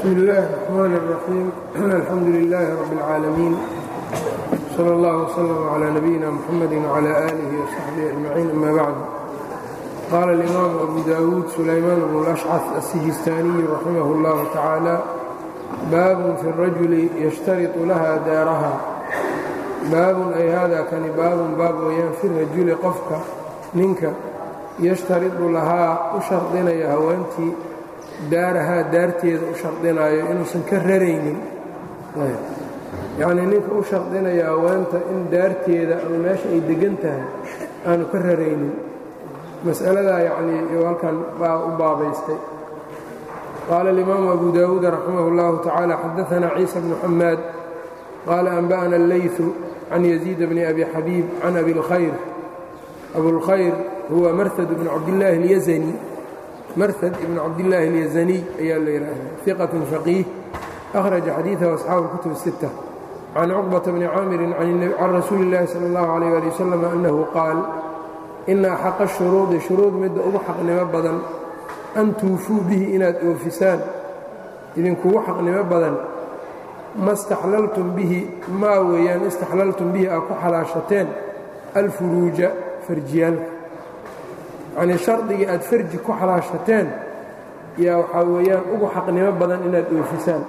bsmi اllahi الرحmn الرaxيim alxamdu لilaahi rab اlcaalamiin slى اllah وslm عlى nabiyina mxamadi وعlى آlihi وصaxbihi أجmaciin ama bacd qaala اlimaamu abu dawuud sulaymaan bn اlأshcaf الsijistaaniyi raximah اllah tacaalى baabun fi الrajuli yashtariطu laha daaraha baabun ay hada kani baabun baab weyaan fi rajuli qofka ninka yashtaridu lahaa u shardinaya haweentii daarahaa daarteeda u shardinaayo inuusan ka raraynin yacnii ninka u shardinaya haweenta in daarteeda ama meesha ay deggan tahay aanu ka raraynin mas'aladaa yacnii iyuu halkan baa u baabaystay qaala alimaamu abu daawuud raximah اllahu tacaala xadaanaa ciisa bnu xamaad qaala anba'ana allayثu can yaziid bni abi xabiib can abi اlkhayr abulkhayr huwa marhad bnu cabdillaahi اlyazani marhad ibn cabdillaahi اlyazaniy ayaa la yidhaahdaa iqatun faqiih akhraja xadiidahu asxaabu اlkutub الsitta can cuqbata bni caamirin can rasuuli اllahi sala اllahu alayh ali wasalam annahu qaal ina axaqa shuruudi shuruud midda ugu xaqnimo badan an tuufuu bihi inaad oofisaan idinkugu xaqnimo badan ma istaxlaltum bihi maa weeyaan istaxlaltum bihi aad ku xalaashateen alfuruuja farjiyaalka yacnii shardigii aad farji ku xalaashateen yaa waxaa weeyaan ugu xaqnimo badan inaad oofisaan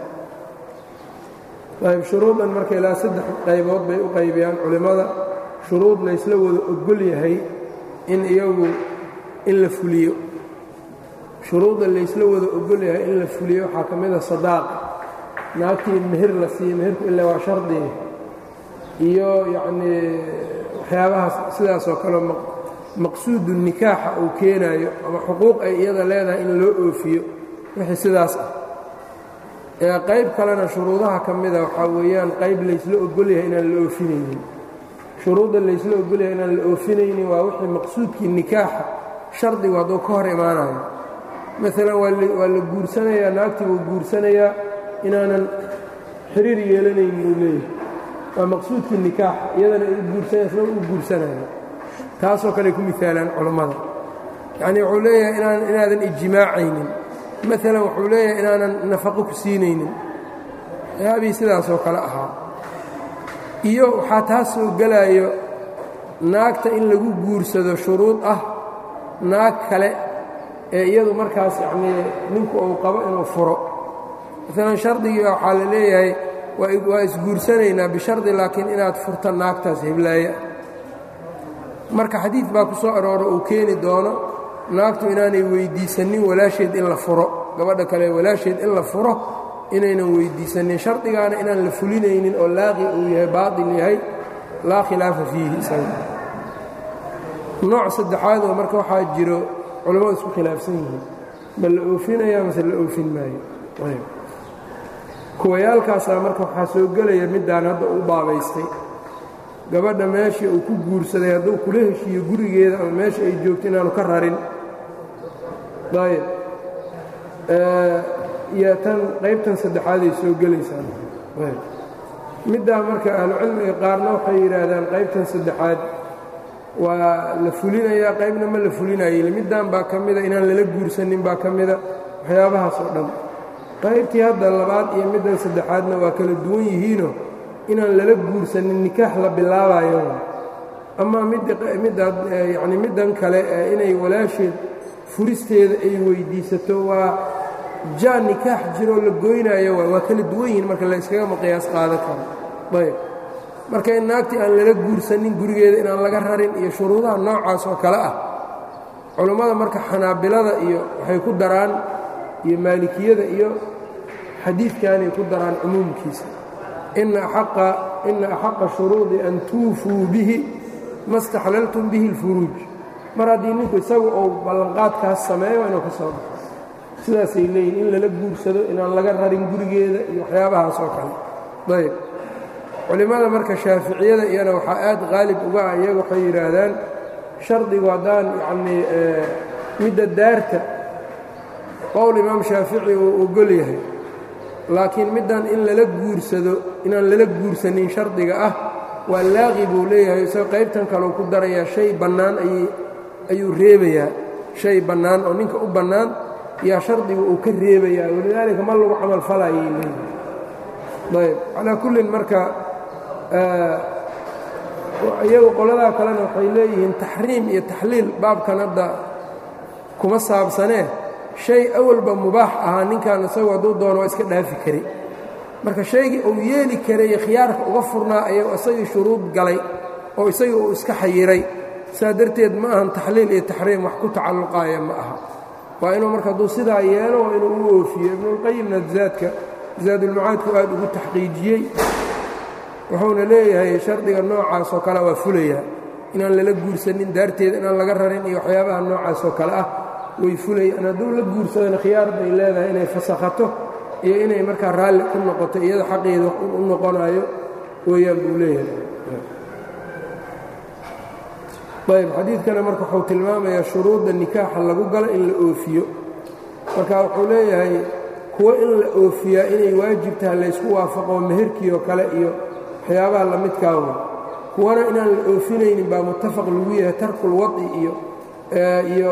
ayb shuruudan marka ilaa saddex qaybood bay u qaybiyaan culimmada shuruud laysla wada ogol yahay in iyagu in la fuliyo shuruudda laysla wada ogol yahay in la fuliyo waxaa ka mida sadaaqa naagtii mehir la siiyo mehirku ilaa waa shardiga iyo yacnii waxyaabahaas sidaasoo kale maqsuudu nikaaxa uu keenaayo ama xuquuq ay iyada leedahay in loo oofiyo wixii sidaas ah ee qayb kalena shuruudaha ka mida waxaa weeyaan qayb laysla ogolyahay inaan la oofinaynin shuruudda laysla ogolyahay inaan la oofinaynin waa wixii maqsuudkii nikaaxa shardigu hadduu ka hor imaanayo maalan waa la guursanayaa naagtii buu guursanayaa inaanan xiriir yeelanaynin uu leeyahay waa maqsuudkii nikaaxa iyadana ay guursanaysa u guursanaya taasoo kale ku miaalaan culammada yacnii wuxuu leeyahay inaadan ijmaacaynin maalan wuxuu leeyahay inaanan nafaqo ku siinaynin yaabii sidaasoo kale ahaa iyo waxaa taas soo gelaayo naagta in lagu guursado shuruud ah naag kale ee iyadu markaas yacnii ninku uu qabo inuu furo maalan shardigii waxaa la leeyahay waa isguursanaynaa bishardi laakiin inaad furta naagtaas heblaaya marka xadiid baa ku soo arooro uu keeni doono naagtu inaanay weyddiisanin walaasheed in la furo gabadha kale walaasheed in la furo inaynan weyddiisanin shardigaana inaan la fulinaynin oo laaqi uu yahay baatil yahay laa khilaafa fiihi isaga nooc saddexaad oo marka waxaa jiro culammadu isku khilaafsan yihiin ma la oofinaya mase la oofin maayo kuwayaalkaasaa marka waxaa soo gelaya middaan hadda u baabaystay gabadha meeshii uu ku guursaday hadduu kula heshiiyo gurigeeda ama meesha ay joogto inaanu ka rarin ayb iyo tan qaybtan saddexaaday soo gelaysaa middaa marka ahlucilmiga qaarna waxay yidhaahdaan qaybtan saddexaad waa la fulinayaa qaybna ma la fulinayo middan baa ka mida inaan lala guursanin baa ka mida waxyaabahaas oo dhan qaybtii hadda labaad iyo middan saddexaadna waa kala duwan yihiino inaan lala guursanin nikaax la bilaabayo ama yani middan kale inay walaasheed furisteeda ay weyddiisato waa jaa nikaax jiroo la goynaayo waa kala duwan yihiin marka la yskagama qiyaas qaadan karo ayb marka in naagtii aan lala guursanin gurigeeda inaan laga rarin iyo shuruudaha noocaas oo kale ah culummada marka xanaabilada iyo waxay ku daraan iyo maalikiyada iyo xadiidkanay ku daraan cumuumkiisa ina axaqa shuruudi an tuufuu bihi ma staxlaltum bihi اlfuruuj mar haddii ninku isagu uu ballanqaadkaas sameeyo inuu ka soo baxo sidaasay leeyihin in lala guursado inaan laga rarin gurigeeda iyo waxyaabahaas oo kale ayb culimmada marka shaaficiyada iyana waxaa aad qaalib uga ah iyaga waxay yidhaahdaan shardigu haddaan yacnii midda daarta qowl imaam shaafici uu ogol yahay laakiin middan in lala guursado inaan lala guursanin shardiga ah waa laaqi buu leeyahay isagoo qaybtan kaleu ku darayaa shay bannaan ayuu reebayaa shay bannaan oo ninka u bannaan yaa shardiga uu ka reebayaa walidaalika ma lagu camal falayay leeyihi ayb calaa kullin marka iyagu qoladaa kalena waxay leeyihiin taxriim iyo taxliil baabkan hadda kuma saabsanee shay awalba mubaax ahaa ninkan isagu hadduu doono waa iska dhaafi kari marka shaygii uu yeeli karay khiyaarka uga furnaa ayuu isagii shuruud galay oo isagii uu iska xayiray saa darteed ma ahan taxliil iyo taxriim wax ku tacalluqaaya ma aha waa inuu marka hadduu sidaa yeelo waa inuu u oofiyo ibnuulqayimna zaadka zaadulmacaadku aad ugu taxqiijiyey wuxuuna leeyahay shardiga noocaas oo kale waa fulayaa inaan lala guursanin daarteeda inaan laga rarin iyo waxyaabaha noocaas oo kale ah way fulayaan hadduu la guursadana khiyaar bay leedahay inay fasakhato iyo inay markaa raalli ku noqoto iyada xaqeeda wax u noqonayo weeyaan buu leeyahay ayb xadiidkana marka wuxuu tilmaamayaa shuruudda nikaaxa lagu galo in la oofiyo marka wuxuu leeyahay kuwa in la oofiyaa inay waajib tahay laysku waafaqo meherkii oo kale iyo waxyaabaha lamidkaawa kuwana inaan la oofinaynin baa muttafaq lagu yahay tarkulwad'i iyo iyo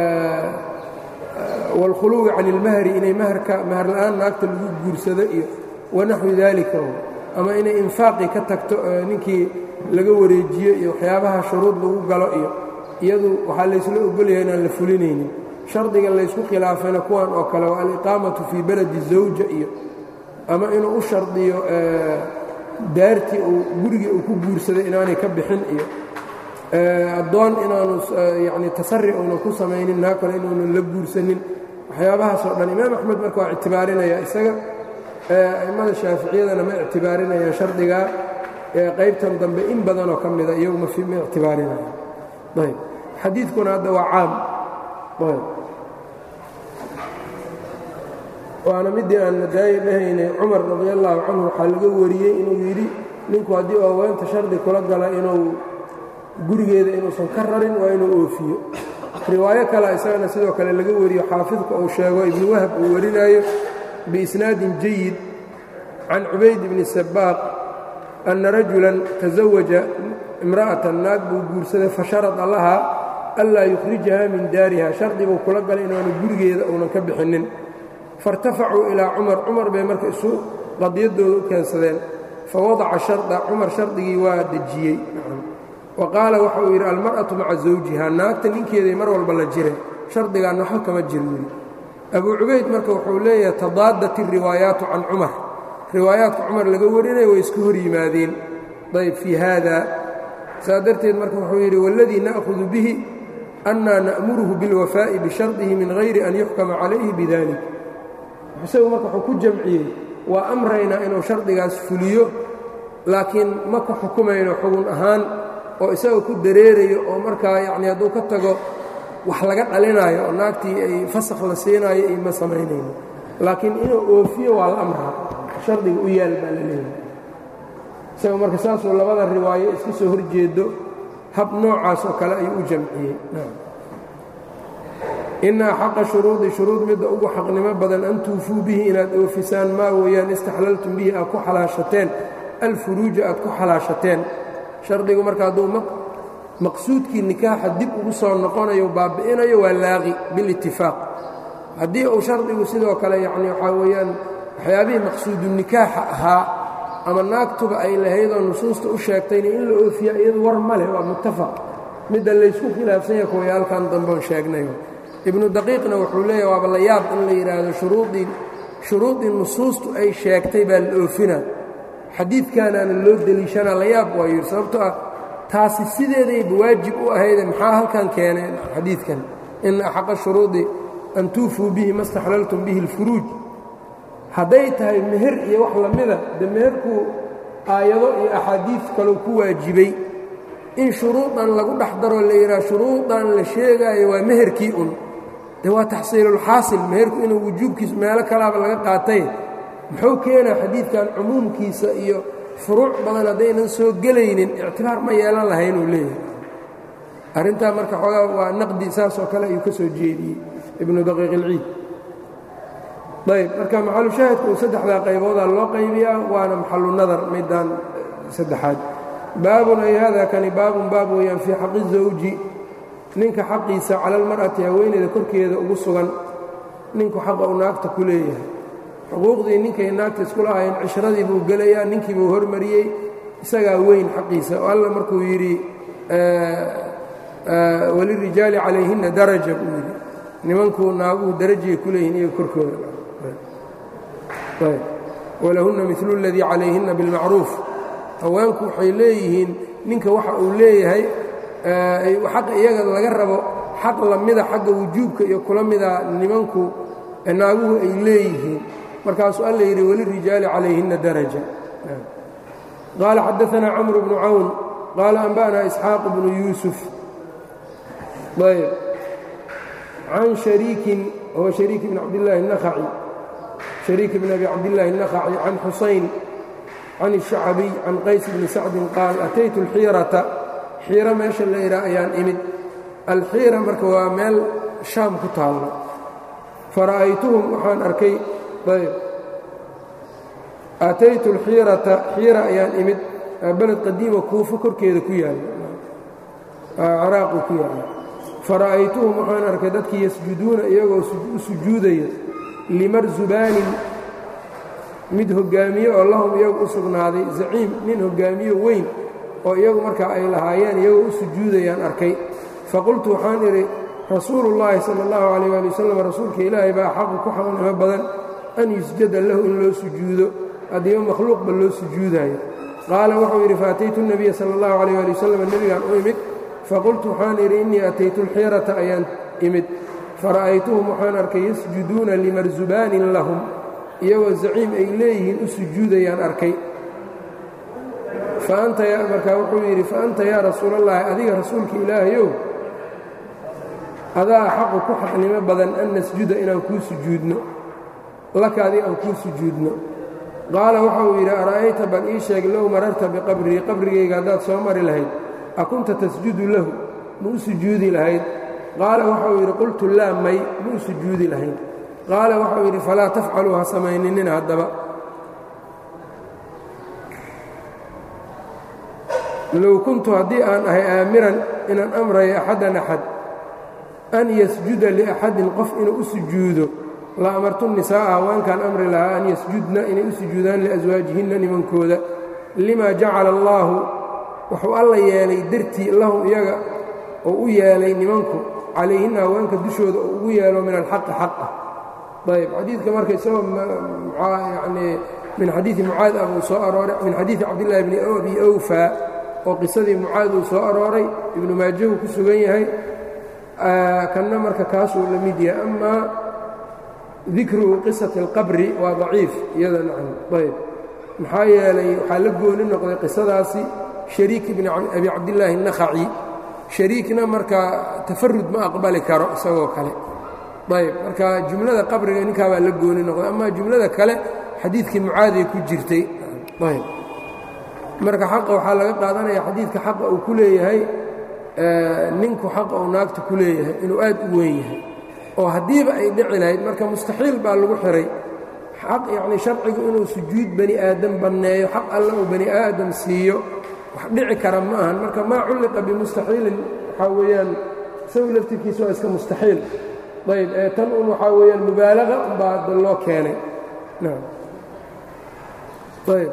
wاlkhuluwi can اlmahri inay mahrka mahar la'aan naagta lagu guursado iyo wanaxwi dalika ama inay infaaqii ka tagto ninkii laga wareejiyo iyo waxyaabaha shuruud lagu galo iyo iyadu waxaa laysla ogolyahay inaan la fulinaynin shardiga laysku khilaafayna kuwan oo kale waa aliqaamatu fii beledi zawja iyo ama inuu u shardiyo daartii uu gurigii uu ku guursaday inaanay ka bixin iyo addoon inaanu yani tasari uunan ku samaynin naa kale inuunan la guursanin waxyaabahaasoo dhan imaam axmed marka waa ictibaarinaya isaga a'immada shaaficiyadana ma ictibaarinayaan shardigaa qaybtan dambe in badanoo ka mida iyagu ma ictibaarinaya ayb xadiidkuna hadda waa caam ayb waana midii aan nadaayi dhahaynay cumar radi allaahu canhu waxaa laga wariyey inuu yidhi ninku haddii oo haweenta shardi kula gala inuu gurigeeda inuusan ka rarin waa inuu oofiyo riwaayo kale isagana sidoo kale laga wariyo xaafidka uu sheego ibnu wahab uu warinaayo biisnaadin jayid can cubayd bni sabaaq anna rajulan tasawaja imra'atan naag buu guursaday fasharada lahaa anlaa yukhrijaha min daariha shardi buu kula galay inaanu gurigeeda uunan ka bixinnin fairtafacuu ilaa cumar cumar bay marka isu qadiyadooda u keensadeen fawadaca sharda cumar shardigii waa dejiyey wa qaala waxa uu yidhi almar'atu maca zawjiha naagta ninkeeday mar walba la jire shardigaan waxba kama jir weli abuu cubayd marka wuxuu leeyahay tadaadat iriwaayaatu can cumar riwaayaadka cumar laga warinaya way iska hor yimaadeen ayb fii haada saa darteed marka wuxuu yidhi waladii na'hudu bihi annaa na'muruhu bilwafaa'i bishardihi min hayri an yuxkama calayhi bidalik isagu marka wuxuu ku jamciyey waa amraynaa inuu shardigaas fuliyo laakiin ma ku xukumayno xugun ahaan oo isaga ku dareerayo oo markaa yacni hadduu ka tago wax laga dhalinaayo oo naagtii ay fasakh la siinaayo iyo ma samaynayno laakiin inuu oofiyo waa la amraa shardiga u yaal baa la leeyahay isaga marka saasuu labada riwaayo iska soo hor jeedo hab noocaas oo kale ayuu u jamciyey ina xaqa shuruudi shuruud midda ugu xaqnimo badan an tuufuu bihi inaad oofisaan maa weeyaan istaxlaltum bihi aad ku xalaashateen alfuruuja aad ku xalaashateen shardigu marka hadduu maqsuudkii nikaaxa dib ugu soo noqonayo baabi'inayo waa laaqi bilitifaaq haddii uu shardigu sidoo kale yacni waxaa weeyaan waxyaabihii maqsuudu nikaaxa ahaa ama naagtuba ay lahaydoo nusuusta u sheegtayna in la oofiya iyadu war ma leh waa muttafaq midda laysku khilaafsan yahay kuwaya halkan dambeon sheegnayo ibnu daqiiqna wuxuu leeyahy waaba la yaab in la yidhaahdo shuruudii shuruudii nusuustu ay sheegtay baa la oofina xadiidkaanaana loo deliishanaa la yaab waa yidhi sababto ah taasi sideedayba waajib u ahayde maxaa halkan keeneen xadiidkan ina axaqa shuruudi an tuufuu bihi ma staxlaltum bihi اlfuruuj hadday tahay meher iyo wax la mida de meherku aayado iyo axaadiid kaloo ku waajibay in shuruudan lagu dhex daroo la yidhaha shuruudan la sheegaayo waa meherkii un de waa taxsiilulxaasil meherku inuu wujuubkiisu meelo kalaaba laga qaatay muxuu keenaa xadiidkan cumuumkiisa iyo furuuc badan haddaynan soo gelaynin ictibaar ma yeelan lahayn uu leeyahay arrintaa marka xoogaa waa naqdi saas oo kale ayuu ka soo jeediyey ibnu daqiiq ilciid ayb marka maxalushaahidka uu saddexdaa qayboodaa loo qaybiyaa waana maxalu nadar middan saddexaad baabun ay hada kani baabun baab weeyaan fii xaqi zawji ninka xaqiisa cala almar'ati haweeneyda korkeeda ugu sugan ninku xaqa uu naagta ku leeyahay xuquuqdii ninkay naagta isku lahaayeen cishradii buu gelayaa ninkii buu hormariyey isagaa weyn xaqiisa oo alla markuu yidhi walirijaali calayhinna daraja buu yidhi nimankuu naaguhu darajay ku leeyihin iyaga korkooda walahunna milu اladii calayhinna bilmacruuf haweenku waxay leeyihiin ninka waxa uu leeyahay xaqa iyaga laga rabo xaq lamida xagga wujuubka iyo kula mida nimanku naaguhu ay leeyihiin markaasuu alla yidhi walirijaali calayhinna daraja qaala xadaanaa camru bnu cawn qaala anba'naa isxaaq bnu yuusuf ayb can shariikin huwa shariik bn cabdillaahi الnakhaci shariik bn abi cabdillaahi الnakhaci can xusayn can الshacbiy can qays bni sacdin qaal ataytu اlxiirata xiiro meesha la yidhaah ayaan imid alxiira marka waa meel shaam ku taalla fara'aytuhum waxaan arkay ayb ataytu alxiirata xiira ayaan imid beled qadiima kuufo korkeeda ku yaalla ciraaqu ku yaalla fara'aytuhum waxaan arkay dadkii yasjuduuna iyagoo u sujuudaya limarzubaanin mid hoggaamiye oo lahum iyagu u sugnaaday zaciim nin hoggaamiye weyn oo iyagu markaa ay lahaayeen iyagoo u sujuudayaan arkay faqultu waxaan idhi rasuulullaahi sala allahu calayh waali wasalam rasuulka ilaahay baa xaqu ku xaqnimo badan an yusjada lahu in loo sujuudo haddiiba makhluuqba loo sujuudaayo qaala wuxuu yidhi faataytu nebiya sala allahu calayh waali wasalam nebigaan u imid faqultu waxaan idhi innii ataytu alxiirata ayaan imid fara'aytuhum waxaan arkay yasjuduuna limarzubaanin lahum iyagoo zaciim ay leeyihiin u sujuudayaan arkay markaa wuxuu yidhi faanta yaa rasuulallaahi adiga rasuulka ilaahayow adaa xaqu ku xaqnimo badan an nasjuda inaan kuu sujuudno laka adiga aan kuu sujuudno qaala waxa uu yidhi ara'ayta bal ii sheeg low mararta biqabrii qabrigayga haddaad soo mari lahayd a kunta tasjudu lahu ma u sujuudi lahayd qaala waxauu yidhi qultu laa may ma u sujuudi lahayd qaala waxauu yidhi falaa tafcaluu ha samayninina haddaba low kuntu haddii aan ahay aamiran inaan amrayo axadan axad an yasjuda liaxadin qof inuu u sujuudo la amartu nisaa'a haweenkaan amri lahaa an yasjudna inay u sujuudaan liaswaajihinna nimankooda lima jacala allaahu wuxuu alla yeelay dartii lahum iyaga oo u yeelay nimanku calayhinna haweenka dushooda oo ugu yeelo min alxaqi xaq ah ayb xadiidka marka isagoo yanii min xadiidi mucaad ah uu soo arooray min xadiidi cabdillahi bni abi awfa oo qisadii mucaad uu soo arooray ibnu maajahu ku sugan yahay kanna marka kaasuu la mid yahay amaa dikruhu qisati اlqabri waa daciif iyada nacam ayb maxaa yeelay waxaa la gooni noqday qisadaasi shariik ibni abi cabdillaahi الnakhaci shariikna marka tafarud ma aqbali karo isagoo kale ayb marka jumlada qabriga ninkaabaa la gooni noqday amaa jumlada kale xadiidkii mucaaday ku jirtay ayb marka xaqa waxaa laga qaadanaya xadiidka xaqa uu ku leeyahay ninku xaqa uu naagta ku leeyahay inuu aad u weyn yahay oo haddiiba ay dhici lahayd marka mustaxiil baa lagu xihay xaq yacnii sharcigu inuu sujuud bani aadam banneeyo xaq alle uu bani aadam siiyo wax dhici kara ma ahan marka maa culliqa bimustaxiilin waxaa weeyaan isagu laftirkiisa waa iska mustaxiil ayb ee tan un waxaa weeyaan mubaalaga unbaa da loo keenay ayb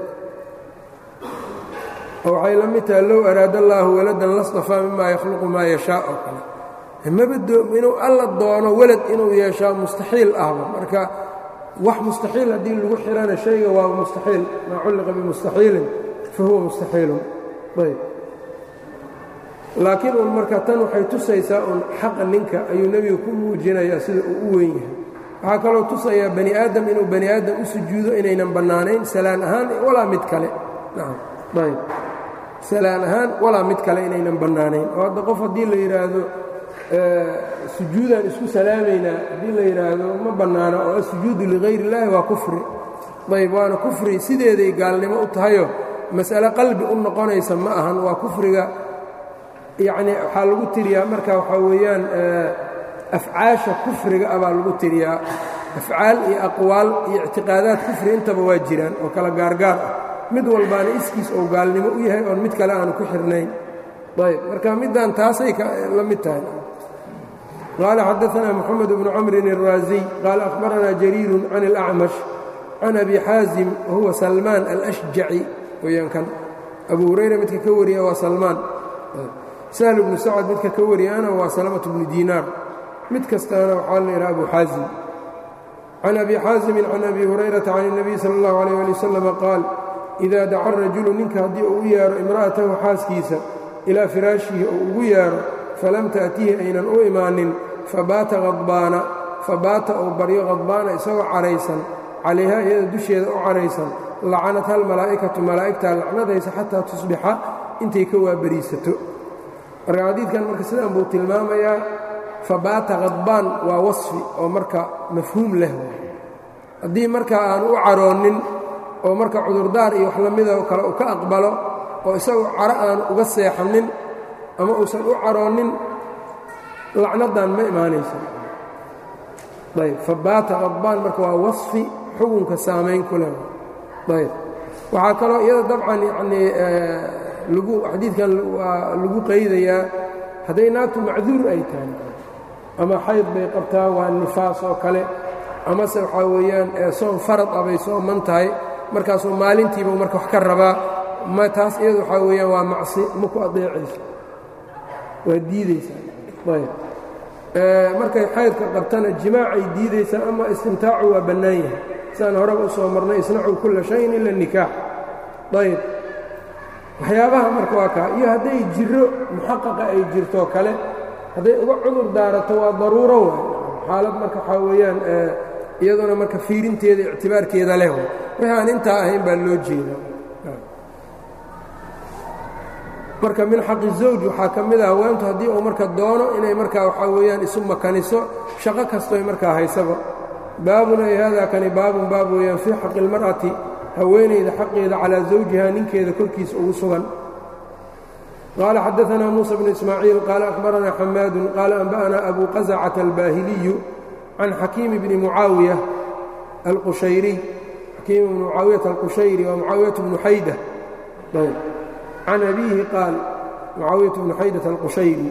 waxay la mid tahay low araada allaahu waladan lastafaa mima yakhluqu maa yashaa oo kale maba inuu alla doono welad inuu yeeshaa mustaxiil ahba marka wax mustaxiil haddii lagu xihana shayga waa mustaxiil maa culliqa bimustaxiilin fa huwa mustaxiilun ayb laakiin un marka tan waxay tusaysaa un xaqa ninka ayuu nebiga ku muujinayaa sida uu u weyn yahay waxaa kaloo tusayaa bani aadam inuu bani aadam u sujuudo inaynan bannaanayn salaan ahaan walaa mid kale ayb salaan ahaan walaa mid kale inaynan bannaanayn oo hadda qof haddii la yidhaahdo sujuudaan isku salaamaynaa haddii la yidhaahdo ma bannaano oo asujuudu ligayr illaahi waa kufri ayb waana kufri sideeday gaalnimo u tahayo mas'ale qalbi u noqonaysa ma ahan waa kufriga yacnii waxaa lagu tiriyaa marka waxaa weeyaan afcaasha kufriga ah baa lagu tiriyaa afcaal iyo aqwaal iyo ictiqaadaad kufri intaba waa jiraan oo kala gaargaar ah mid walbaana iskiis ou gaalnimo u yahay oon mid kale aanu ku xirnayn ayb marka middan taasay la mid tahay qaala xadaثna mxamed bnu camrin الraaziy qaala akhbarana jariiru can اlأcmash can abi xaazim wahuwa salmaan alأshjaci weyaan kan abu hurayra midka ka wariya waa salmaan sahl bnu sacad midka ka wariyana waa salamaة bnu diinaar mid kastaana waxaa la yidhaha abu xaazim can abi xaasimin can abi hurayrata can الnabiy salى اllahu عalيه ali waslama qaal ida daca rajulu ninka haddii uu u yeero imra'atahu xaaskiisa ilaa firaashihi oo ugu yeero falam ta'tihi aynan u imaanin fabaata hadbaana fabaata uu baryo khadbaana isagoo caraysan calayhaa iyada dusheeda u caraysan lacanat hal malaa'ikatu malaa'igtaa lacnadaysa xataa tusbixa intay ka waabariisato marka xadiidkan marka sidaan buu tilmaamayaa fabaata khadbaan waa wasfi oo marka mafhuum leh haddii marka aanu u caroonnin oo marka cudurdaar iyo wax lamida oo kale uu ka aqbalo oo isagoo caro aanu uga seexannin ama uusan u caroonnin lacnadan ma imaanaysa ayb fabaata qadbaan marka waa wasfi xukunka saamayn ku leh ayb waxaa kaloo iyada dabcan yanii lagu xadiidkan waa lagu qaydayaa hadday naagtu macduur ay tahay ama xayd bay qabtaa waa nifaas oo kale amase waxaa weeyaan soon farad ah bay sooman tahay markaasuu maalintiiba marka wax ka rabaa ma taas iyadu waxaa weeyaan waa macsi ma ku adeecayso waa diidaysaa ayb markay xaydka qabtana jimaacay diidaysaa ama istimtaacu waa bannaan yahay sidaan horeba u soo marnay isnacuu kulla shayin ila nikaax ayb waxyaabaha marka waa kaa iyo hadday jiro muxaqaqa ay jirtoo kale hadday uga cudur daarato waa daruuro waay xaalad marka waxaa weeyaan iyaduna marka fiirinteeda ictibaarkeeda leh wixii aan intaa ahayn baa loo jeeda marka min xaqi zawj waxaa ka mid ah haweentu haddii uu marka doono inay markaa waxaa weeyaan isu makaniso shaqo kastoy markaa haysaba baabun ay haadaa kani baabun baab weeyaan fii xaqi اlmar'ati haweenayda xaqeeda calaa zawjiha ninkeeda korkiisa ugu sugan qaala xadaثna muuسى bnu ismaaciil qaala akhbarana xamaadu qaala anba'na abu qaزcata albaahiliyu can xakiimi bni mucaawiya alqushayriy xakiim bni mucaawiyata alqushayri waa mucaawiyatu bnu xayda can abiihi qaal mucaawiyatu bnu xaydata alqushayri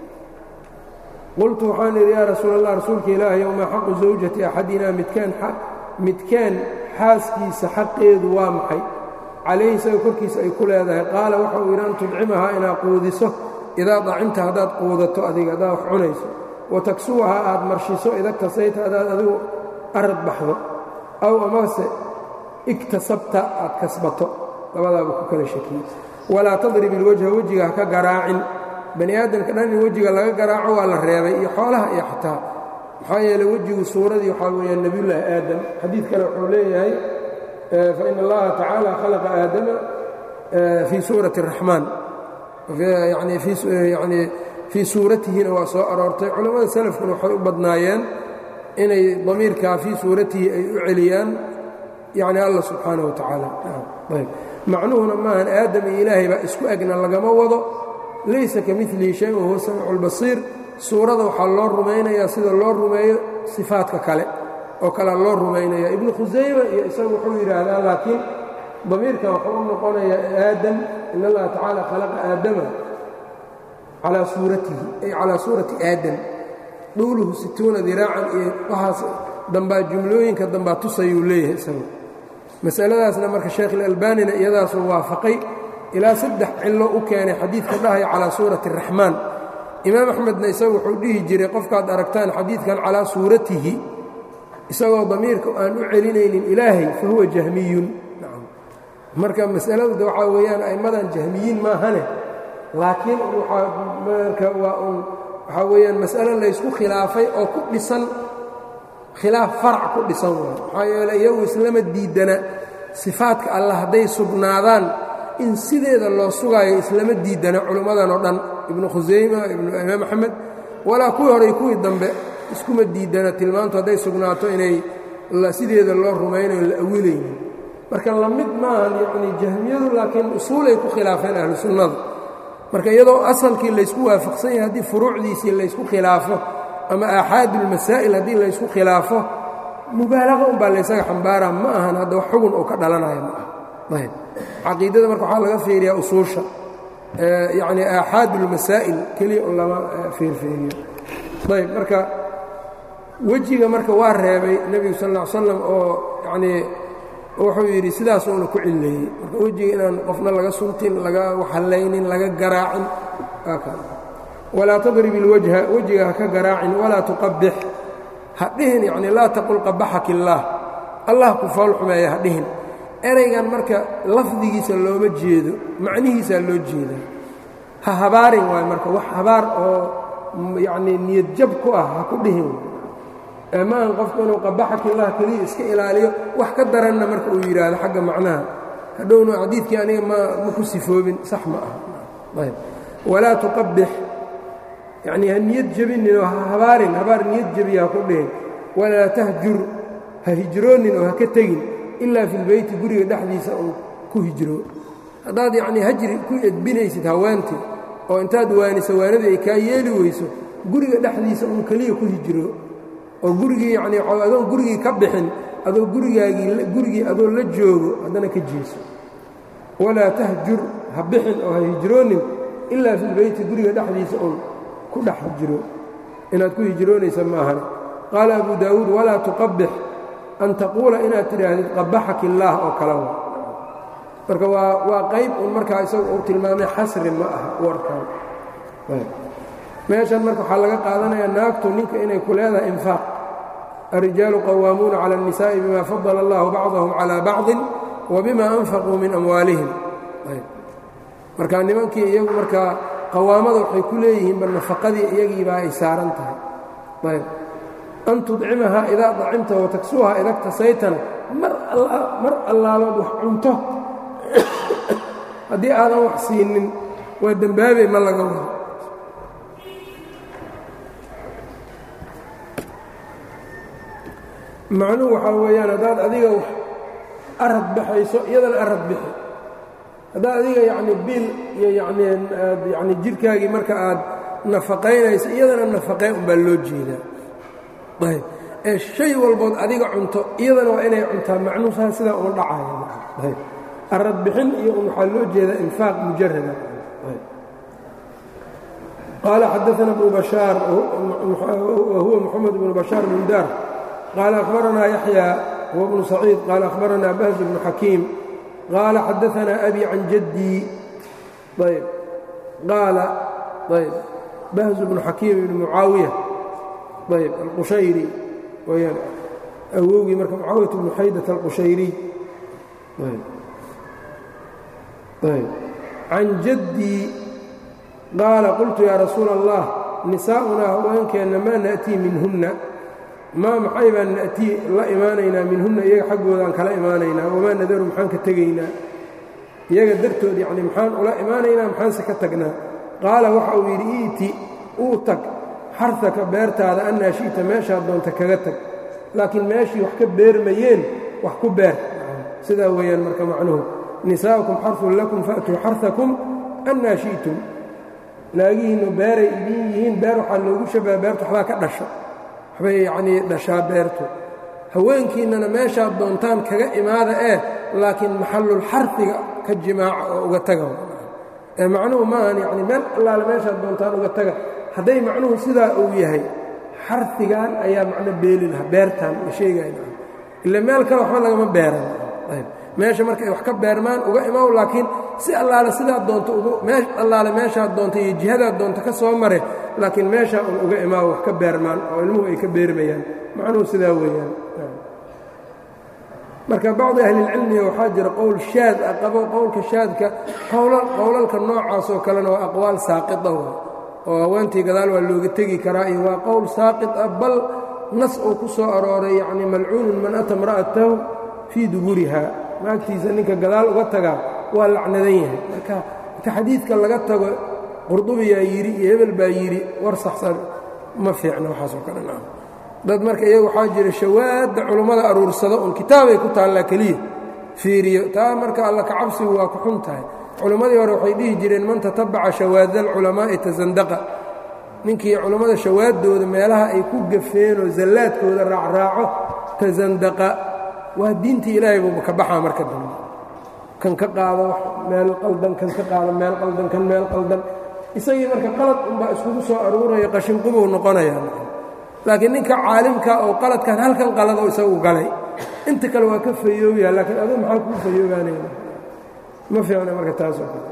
qultu waxaan idhi yaa rasuul allah rasuulka ilaahayow maa xaqu zawjati axadina midkaan midkaan xaaskiisa xaqeedu waa maxay calayhi isaga korkiisa ay ku leedahay qaala waxa uu yidhi an tudcimahaa inaad quudiso idaa dacimta haddaad quudato adiga haddaad wax cunayso wa taksuwahaa aad marshiso idagtasayta hadaad adigu arad baxdo aw amase igtasabta aad kasbato labadaaba ku kala shakiyey walaa tadrib ilwajha wejiga ha ka garaacin bani aadamka dhan in wejiga laga garaaco waa la reebay iyo xoolaha iyo xataa maxaa yeeley wejigu suuradii waxaa weeyaan nebiyullaahi aadam xadiid kale wuxuu leeyahay fain allaha tacaala khalaqa aadama fii suurati اraxmaan yani fii suuratihina waa soo aroortay culammada salafkuna waxay u badnaayeen inay damiirkaa fii suuratihi ay u celiyaan yani allah subxaanah wa tacaala macnuhuna maahan aadam iyo ilaahay baa isku egna lagama wado laysa ka milihi shay wahuwa samicu اlbasiir suurada waxaa loo rumaynayaa sida loo rumeeyo sifaadka kale oo kalea loo rumaynaya ibnu khusayma iyo isagu wuxuu yidhaahdaa laakiin damiirkan wuxuu u noqonayaa aadam in allaha tacaala khalaqa aadama calaa suuratihi ay calaa suurati aadam dhuuluhu situuna diraacan iyo waxaas dambaa jumlooyinka dambaa tusayuu leeyahay isagu masaladaasna marka sheekh ilalbaanina iyadaasuu waafaqay ilaa saddex cillo u keenay xadiidka dhahaya calaa suurati araxmaan imaam axmedna isagu wuxuu dhihi jiray qofkaad aragtaan xadiidkan calaa suuratihi isagoo damiirka aan u celinaynin ilaahay fa huwa jahmiyun marka masaladu de waxaa weeyaan a'immadan jahmiyiin maahane laakiin marka waa un waxaa weeyaan mas'alo laysku khilaafay oo ku dhisan khilaaf farac ku dhisan waay maxaa yeeley iyagu islama diidana sifaadka allah hadday sugnaadaan in sideeda loo sugaayo islama diidana culimmadan oo dhan ibnu khusayma ibnu imaam axmed walaa kuwii horey kuwii dambe iskuma diidana tilmaantu hadday sugnaato inay sideeda loo rumaynayo la awilaynin marka la mid maahan yacnii jahmiyadu laakiin usuulay ku khilaafeen ahlu sunnadu marka iyadoo asalkii laysku waafaqsan yahay haddii furuucdiisii laysku khilaafo ama aaxaadulmasaa'il haddii laysku khilaafo mubaalaqa unbaa laysaga xambaara ma ahan hadda wax xugun uu ka dhalanayo ma ah ayb caqiidada marka waxaa laga fiiriyaa usuusha yacnii aaxaadulmasaa'il keliya un lama fiirfiiriyo ayb marka wejiga marka waa reebay nebigu sal ll slam oo yanii wuxuu yidhi sidaasuuna ku cilleeyey marka wejiga inaan qofna laga suntin laga waxallaynin laga garaacin walaa tadrib ilwajha wejiga ha ka garaacin walaa tuqabix ha dhihin yacni laa taqul qabaxak illaah allah ku fool xumeeya ha dhihin eraygan marka lafdigiisa looma jeedo macnihiisaa loo jeedaa ha habaarin waayo marka wax habaar oo yacnii niyad jab ku ah ha ku dhihin maahan qofku inuu qabaxakillah keliya iska ilaaliyo wax ka daranna marka uu yidhaahdo xagga macnaha hadhowna xadiidkii aniga ma ma ku sifoobin sax ma aha ayb walaa tuqabix yacnii ha niyad jebinin oo ha habaarin habaar niyad jebiya ha ku dhihin walaa tahjur ha hijroonin oo ha ka tegin ilaa fi lbeyti guriga dhexdiisa uu ku hijroo haddaad yacnii hajri ku edbinaysid haweentii oo intaad waaniso waanadii ay kaa yeeli weyso guriga dhexdiisa uun keliya ku hijroo oo gurigii yacnii adoon gurigii ka bixin adoo gurigaagii gurigii adoo la joogo haddana ka jeeso walaa tahjur ha bixin oo ha hijroonin ilaa fi lbeyti guriga dhexdiisa uun ku dhex hijro inaad ku hijroonaysa ma ahane qaala abu daawuud walaa tuqabix an taquula inaad tidhaahdid qabaxak illaah oo kala wa marka waa waa qayb un markaa isagu uu tilmaamay xasri ma aha warkaan meeshan marka waxaa laga qaadanayaa naagtu ninka inay ku leedahay infaaq الrijaalu qawaamuuna calى الnisaaءi bima fadala اllahu bacضahum calى bacضi wbima anfaquu min amwaalihim marka nimankii iyagu markaa qawaamada waxay ku leeyihiinba nafaqadii iyagiibaa ay saaran tahay ayb an tudcimahaa idaa dacimta wataksuuhaa ida ktasaytana mar allaalood wax cunto haddii aadan wax siinin waa dembaabey ma laga wado macnuhu waxaa weeyaan haddaad adiga wax arad baxayso iyadana arad bixi haddaad adiga yacni biil iyo yacnii aad yacni jidhkaagii marka aad nafaqaynayso iyadana nafaqee unbaa loo jeedaa ayb ee shay walbood adiga cunto iyadana waa inay cuntaa macnuhu saa sidaa uma dhacaya ayb arad bixin iyo un waxaa loo jeedaa infaaq mujarada qaala xadaana bnu bashaar wahuwa moxamed bnu bashaar bundaar qaala akhbaranaa yaxya huwa bnu saciid qaala akhbaranaa bahz bnu xakiim qaala xadaanaa abi can jaddii ayb qaala ayb bahz bnu xakiim ibni mucaawiya ayb alqushayri weyaan awowgii marka mucaawiyat bnu xaydat alqushayriy ayb can jaddii qaala qultu yaa rasuula allah nisaa'unaa haweenkeenna maa na'tii minhunna maa maxay baan na'tii la imaanaynaa minhunna iyaga xaggoodaan kala imaanaynaa wamaa nadaru maxaan ka tegaynaa iyaga dartood yacni maxaan ula imaanaynaa maxaanse ka tagnaa qaala waxa uu yidhi iiti uu tag xaraka beertaada annaa shi'ta meeshaad doonta kaga tag laakiin meeshii wax ka beermayeen wax ku beer sidaa weeyaan marka macnuhu nisaa'ukum xarfun lakum fa'tuu xarhakum annaa shi'tum naagihiinnu beeray idiin yihiin beer waxaa loogu shabaha beertu waxbaa ka dhasho waxbay yacnii dhashaa beertu haweenkiinnana meeshaad doontaan kaga imaada ee laakiin maxallul xarfiga ka jimaaca oo uga taga ee macnuhu maahan yacni meel allaale meeshaad doontaan uga taga hadday macnuhu sidaa uu yahay xarfigan ayaa macno beeli lahaa beertaan la sheegaya ila meel kale waxba lagama beeran ayb meesha markay wax ka beermaan uga imaw laakiin si allaale sidaad doonto mee allaale meeshaad doonto iyo jihadaad doonto ka soo mare laakiin meeshaa un uga imaaw wax ka beermaan oo ilmuhu ay ka beermayaan macnuhu sidaa weeyaan marka bacdi ahlilcilmiga waxaa jira qowl shaad ah qabo qowlka shaadka qowlalka noocaas oo kalena waa aqwaal saaqita oo haweentii gadaal waa looga tegi karaa iyo waa qowl saaqit ah bal nas uu ku soo arooray yacni malcuunun man ata imra'atahu fii duburiha naagtiisa ninka gadaal uga tagaa waa lacnadan yahay marka inta xadiidka laga tago qurdubiyaa yidhi iyo hebel baa yidhi war saxsan ma fiicna waxaasoo kale naa dad marka iyaga waxaa jira shawaadda culummada aruursada un kitaabay ku taallaa keliya fiiriyo taa marka alla kacabsigu waa ku xun tahay culimmadii hore waxay dhihi jireen man tatabaca shawaada alculamaa'i tasandaqa ninkii culummada shawaaddooda meelaha ay ku gafeenoo zallaadkooda raacraaco tasandaqa waa diintii ilaahay buuba ka baxaa marka dambe kan ka qaado meel qaldan kan ka qaado meel qaldan kan meel qaldan isagii marka qalad unbaa iskugu soo aruuraya qashinqubuu noqonaya laakiin ninka caalimka oo qaladkan halkan qalado isagu galay inta kale waa ka fayooyaa laakiin aduu maxaa kuu fayoobaanayna ma fiicna marka taasoo kale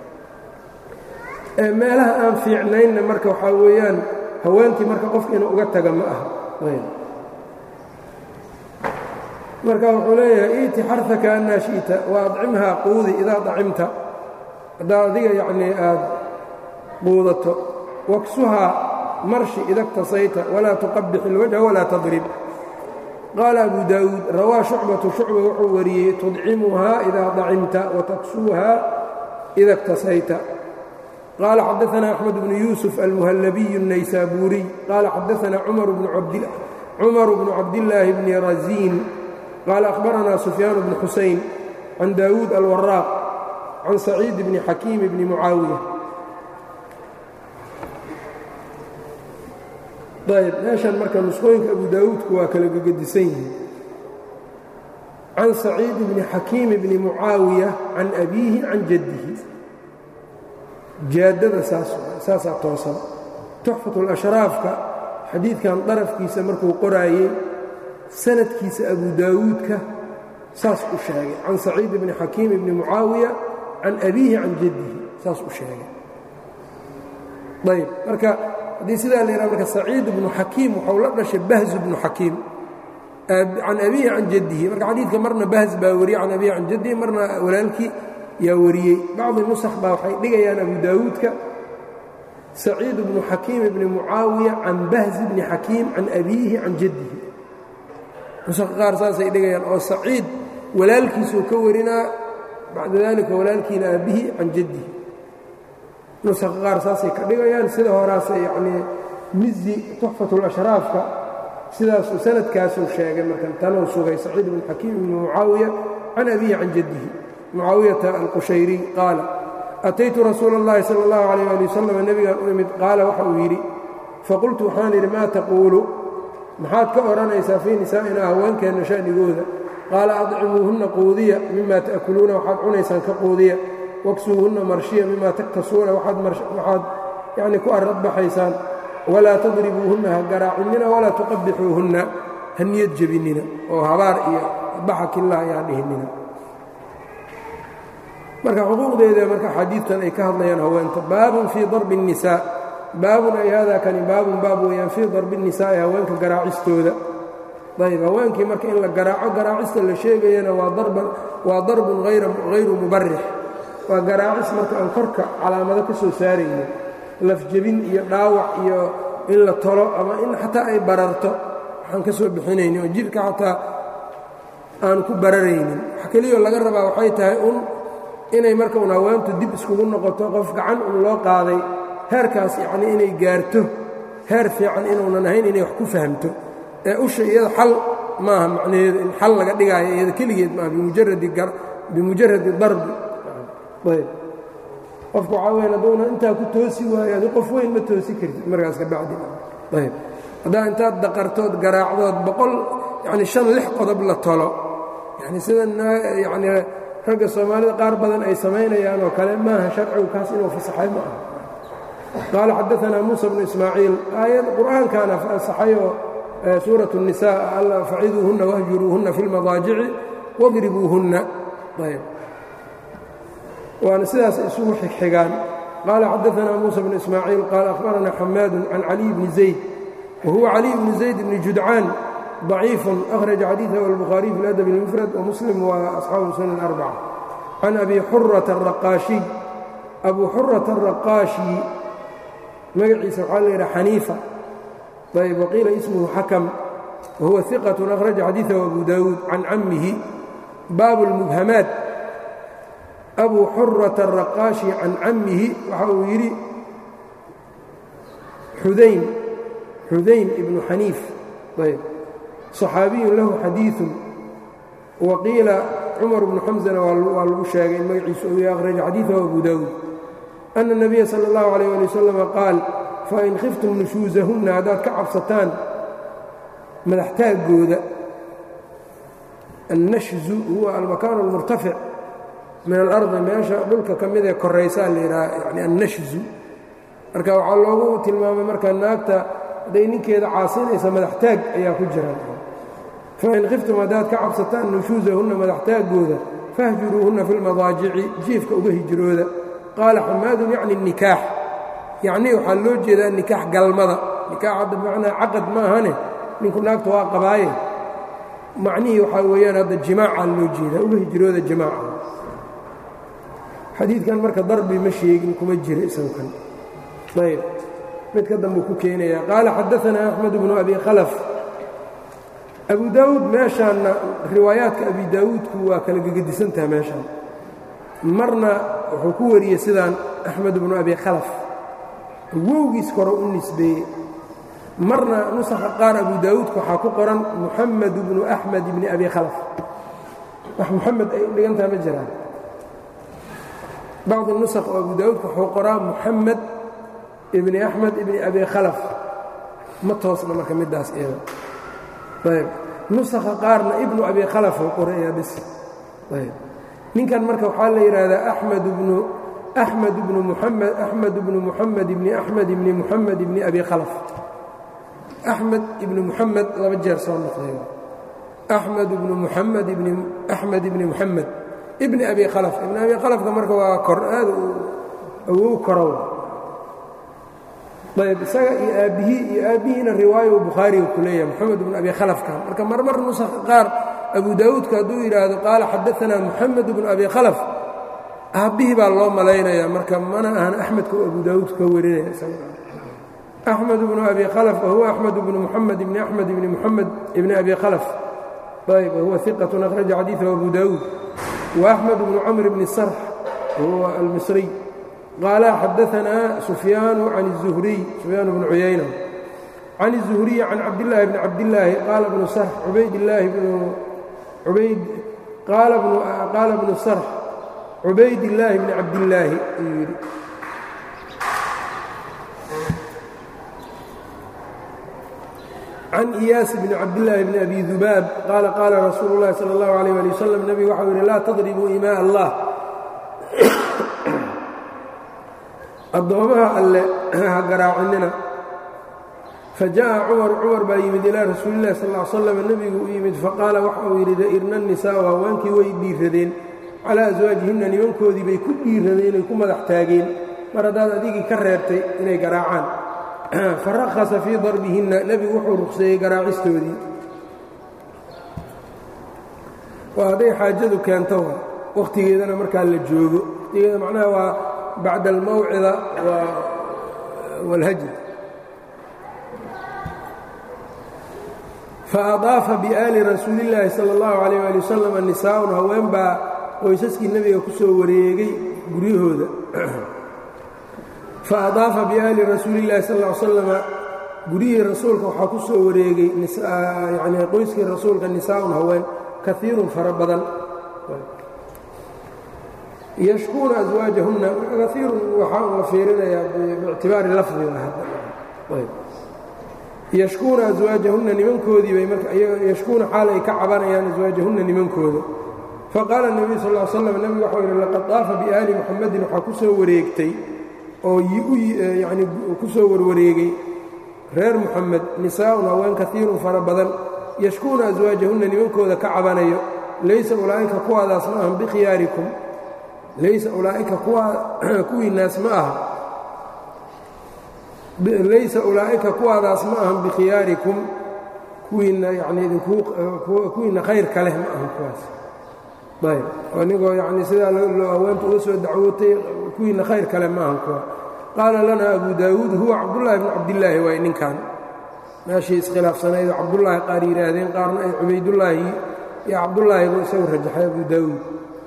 meelaha aan fiicnaynna marka waxaa weeyaan haweenkii marka qofka inuu uga taga ma aha marka wuxuu leeyahay iiti xaraka annaa shi'ta wa adcimhaa quudi idaa dacimta haddaa adiga yacnii aad quudato waksuhaa marshi ida اktasayta walaa tuqabix اlwajha walaa tadrib qaala abu daawuud rawaa shucbatu shucba wuxuu wariyey tudcimuhaa idaa dacimta wataksuuhaa ida اktasayta qaala xadaثna أxmed bnu yuusuf almuhallabiy الnaysaabuuriy qaala xadaثna cumar bnu cabdillaahi bni raziin qaala akhbaranaa sufyaan bnu xusayn can daawuud alwaraaq can saciid bni xakiim bni mucaawiya ayb meeshan marka nusqooyinka abu daawuudku waa kala gegedisan yihiin can saciid bni xakiim bni mucaawiya can abiihi can jaddihi jaaddada saasaa toosan tuxfatulashraafka xadiidkan darafkiisa markuu qoraayey sanadkiisa abu daawuudka saas u sheegay can saciid bni xakiim bni mucaawiya can abiihi can jaddihi saas u sheegay ayb marka haddii sidaa la yidhaha marka saciid bnu xakiim waxau la dhashay bahzu bnu xakiim can abiihi can jaddihi marka xadiidka marna bahz baa wariyey can abiihi can jaddihi marna walaalkii yaa wariyey bacdi nusakh baa waxay dhigayaan abu daawuudka saciid bnu xakiim bni mucaawiya can bahzi bni xakiim can abiihi can jaddihi nusakha qaar saasay dhigayaan oo saciid walaalkiisuu ka warinaa bacda dalika walaalkiina aabbihi can jaddihi nusakha qaar saasay ka dhigayaan sida horaase yacnii mizi tuxfatulashraafka sidaasuu sanadkaasuu sheegay marka tanuu sugay saciid bnu xakiim bni mucaawiya can abiihi can jaddihi mucaawiyata alqushayriy qaala ataytu rasuula اllahi sala اllahu alayh ali wasalam nebigaan u imid qaala waxa uu yidhi faqultu waxaan idhi maa taquulu maxaad ka odhanaysaa fii nisaa'ina haweenkeenna sha'nigooda qaala adcimuuhunna quudiya mima ta'kuluuna waxaad cunaysaan ka quudiya waksuuhunna marshiya mima taktasuuna waxaad yacni ku arradbaxaysaan walaa tadribuuhunna ha garaacinina walaa tuqabixuuhunna ha niyad jebinina oo habaar iyo baxakillah ayaan dhihinina marka xuquuqdeeda marka xadiidkan ay ka hadlayaan haweenta baabun fii darbi الnisaa baabun ay hada kani baabun baab weeyaan fii darbi الnisaa'i haweenka garaacistooda ayb haweenkii marka in la garaaco garaacista la sheegayana waa darbun hayru mubarix waa garaacis marka aan korka calaamado ka soo saarayno lafjebin iyo dhaawac iyo in la tolo ama in xataa ay bararto waxaan ka soo bixinayni oo jidhka xataa aan ku bararaynin wax keliyoo laga rabaa waxay tahay un inay marka un haweentu dib iskugu noqoto qof gacan un loo qaaday heerkaas yacnii inay gaarto heer fiican inuunan ahayn inay wax ku fahamto ee usha iyada xal maaha macnaheedu in xal laga dhigaayo iyada keligeed maaha bimujaradi darbi ayb qofka waxaa weyan hadduuna intaa ku toosi waayo adi qof weyn ma toosi kartid markaas ka bacdi ayb haddaa intaad daqartood garaacdood boqol yacni shan lix qodob la tolo yani sida yacni ragga soomaalida qaar badan ay samaynayaan oo kale maaha sharcigu kaas inuu fasaxay ma aha qaala xadaanaa muusa bnu ismaaciil aayad qur'aankaana fasaxayoo suuraة الnisaa alla faciduuhunna wahjuruuhunna fi اlmadaajici wadribuuhunna ayb waana sidaas isugu xigxigaan qaala xadaanaa muusa bnu ismaaciil qaala akhbarana xamaadu can caliy bni zayd wahuwa caliy bni zayd bni judcaan ضaciif أhraجa xadiiثه الbخhariي في الأdب الmfrad وmsلm وأصxaabu sunan الأrbcة can abi xuraة الraqaaشhiي abu xuraة الraqaaشhi magaciisa waxaa la yidhaha xaniifa ayb waqiila ismhu xakm wahuwa ثiqaة أhraجa xadiiثه abu dawuud can camihi baabu الmubhamaat abu xuraة الraqaaشhi can camihi waxa uu yidhi xudayn xudayn ibnu xaniif ayb صxaabiyu lahu xadiiثu waqiila cumar bnu xamزana waa lagu sheegay in magaciisu uu akhraja xadiiثahu abu dawuud أna الnabiya salى الlahu عalيه alي waslm qaal fain khiftum nushuusahunna haddaad ka cabsataan madaxtaaggooda annashzu huwa almakaan اlmurtafic min alardi meesha dhulka ka mid ee koraysaa la yidhaha yani annashzu marka waxaa loogu tilmaamay marka naagta hadday ninkeeda caasinaysa madaxtaag ayaa ku jiraan fain khiftum haddaad ka cabsataan nushuusahunna madaxtaaggooda fahjuruuhunna fi lmadaajici jiifka uga hijrooda qaala xamaadun yacni nikaax yacnii waxaa loo jeedaa nikaax galmada nikaax hadda bimacnaa caqad ma ahane ninku naagta waa qabaaye macnihii waxaa weeyaan hadda jimaacaa loo jeedaa uga hijrooda jimaaca xadiidkan marka darbi ma sheegin kuma jira isagukan ayb mid ka dambuu ku keenaya qaala xadaanaa axmed bnu abi khalaf abu daawuud meeshaanna riwaayaadka abi daawuudku waa kala gegedisantaha meeshaan marna wuxuu ku wariyey sidaan axmed bnu abi khalaf wowgiis kore u nisbeeyey marna nusakha qaar abu daawuudka waxaa ku qoran muxamed bnu axmed bni abi khalaf wax muxamed ay u dhigantaha ma jiraan bacdi nusakh oo abu daawuudka wuxuu qoraa muxamed ibni axmed ibni abi khalaf ma toosna marka middaas iyada ayb nusakha qaarna ibnu abi khalaf uu qorayaa bis ayb ninkan marka waxaa la yidhaahdaa axmed bnu axmed bnu muxamed axmed bnu muxamed ibni axmed ibni muxamed ibni abi khalaf axmed ibni muxamed laba jeer soo noqday axmed ibnu muxamed ibni axmed ibni muxamed ibni abi khalaf ibni abi khalafka marka waa kor aad awow korow ayb isaga iyo aabbihii iyo aabbihiina riwaayo bukhaariga ku leeyahay moxamed ibnu abi khalafka marka marmar nusakha qaar abu daawuudka hadduu yidhaahdo qaala xadaanaa muxamed ibnu abi khalaf aabbihii baa loo malaynayaa marka mana ahan axmedka abu daawuud ka warinaya axmed ibnu abi khalaf wahuwa axmed ibnu muxamed ibni axmed ibni muxamed ibni abi khalaf ayb wahuwa iqatun akhraja xadiiثahu abu daawuud وأحمد بن cمر بن الsرح وهو المصري قال xدثنا سفyان عن الزهري سفyان بن عyayنة عن الزهري عن cabدالله بن cabداللahi qال بن sرح عbaydاللahi بن عbayd qاala بن sرح عubayd اللahi بن cabdاللaahi ayuu yidhi can iyaas bn cabdillaahi bni abi dubaab qaala qaala rasuulu اllahi salى اllahu alيyh ali wasalam nebigu waxau yidhi laa tadribuu imaa allah addoomaha alle ha garaacinina fajaءa cumar cumar baa yimid ilaa rasuuli اllahi sal ly slam nebigu u yimid faqaala waxa uu yidhi da'irna nisaau haweenkii way dhiiradeen calaa aswaajihinna nimankoodii bay ku dhiiradeen ay ku madax taageen mar haddaad adigii ka reebtay inay garaacaan farahasa fii darbihinna nebigu wuxuu ruqseeyey garaacistoodii waa hadday xaajadu keento wakhtigeedana markaa la joogo wakhtigeeda macnaha waa bacda almawcida wاlhajr faadaafa biaali rasuuli اllaahi salى اllahu عalيh ali wasalam nisaaun haween baa qoysaskii nebiga ku soo wareegay guryahooda faadaafa biaali rasuuli اllahi sal ا ly slama guryihii rasuulka waxaa ku soo wareegay yani qoyskii rasuulka nisaaun haween kaiirun fara badan yashkuuna aswaajahunna kaiirun waxaa la fiirinayaa biictibaari lafdiga yashkuuna aswaajahunna nimankoodii bay marka yashkuuna xaal ay ka cabanayaan aswaajahunna nimankooda faqaala الnabiyu sal ly slam nebigu waxau yidhi laqad daafa biaali muxamadin waxaa ku soo wareegtay oo yani ku soo warwareegay reer muxamed nisaa'un haween kaiirun fara badan yashkuuna aswaajahunna nimankooda ka cabanayo laysa ulaa'ika kuwaadaas ma ahan bikhiyaarikum laysa ulaa'ika kuwiinaas ma aha laysa ulaa'ika kuwaadaas ma ahan bikhiyaarikum kuwiinna yani idinkuwiinna khayrka leh ma ahan kuwaas ayb oo nigoo yani sidaa loo haweenta uga soo dacwootay kuwiinna khayr kale ma ahan kuwa qaala lana abu daawuud huwa cabdullaahi bnu cabdillaahi waay ninkan meeshii iskhilaafsanayd oo cabdullaahi qaar yidhaahdeen qaarna ay cubaydullaahi iyo cabdullaahi buu isagu rajaxay abu daawuud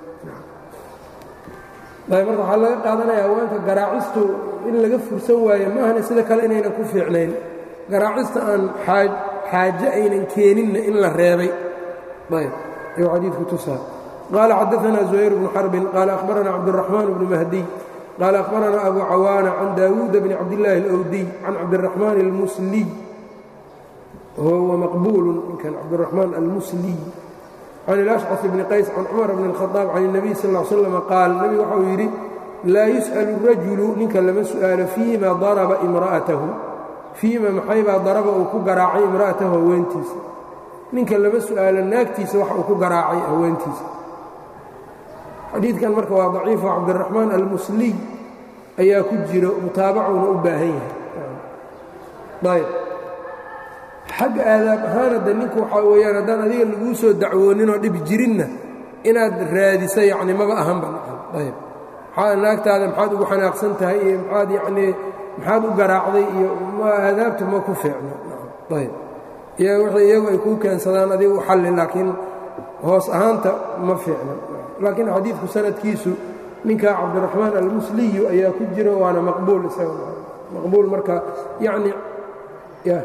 ayb marka waxaa laga qaadanaya haweenka garaacistu in laga fursan waayo ma ahna sida kale inaynan ku fiicnayn garaacista aan xaaje aynan keeninna in la reebay ayb ayuu xadiidku tusaa qaala xadaثna زuhayr bnu xarbin qaala akhbarana cabdالرaxmaan bnu mahdiy qaala akhbarana abu cawaana can daawuuda bni cabdillaahi اlأwdiy can cabdالraxmaan اlmusliy huwa maqbuulu ninkan cabdالraxmaan almusliy can اlأshcaf bni qays can cumar bn الkhaطaab can الnabiy sal ا l slam qaal nebigu waxau yidhi laa yus'alu rajulu ninka lama su'aalo fiima daraba imra'atahu fiima maxaybaa daraba uu ku garaacay imra'atahu haweentiisa ninka lama su'aalo naagtiisa waxa uu ku garaacay haweentiisa xadiidkan marka waa daciifo cabdiraxmaan almusliy ayaa ku jiro mutaabacuna u baahan yahay ayb xagga aadaab ahaanadda ninku waxaa weeyaan haddaan adiga laguu soo dacwooninoo dhib jirinna inaad raadisa yacni maba ahanba ayb maxaa naagtaada maxaad ugu xanaaqsan tahay iyo maxaad yacnii maxaad u garaacday iyo ma aadaabtu ma ku fiicno ayb wixii iyagu ay kuu keensadaan adiga u xalli laakiin hoos ahaanta ma fiicno laakiin xadiidku sanadkiisu ninka cabdiraxmaan almusliyu ayaa ku jira waana maqbuul isaga maqbuul marka yacni ya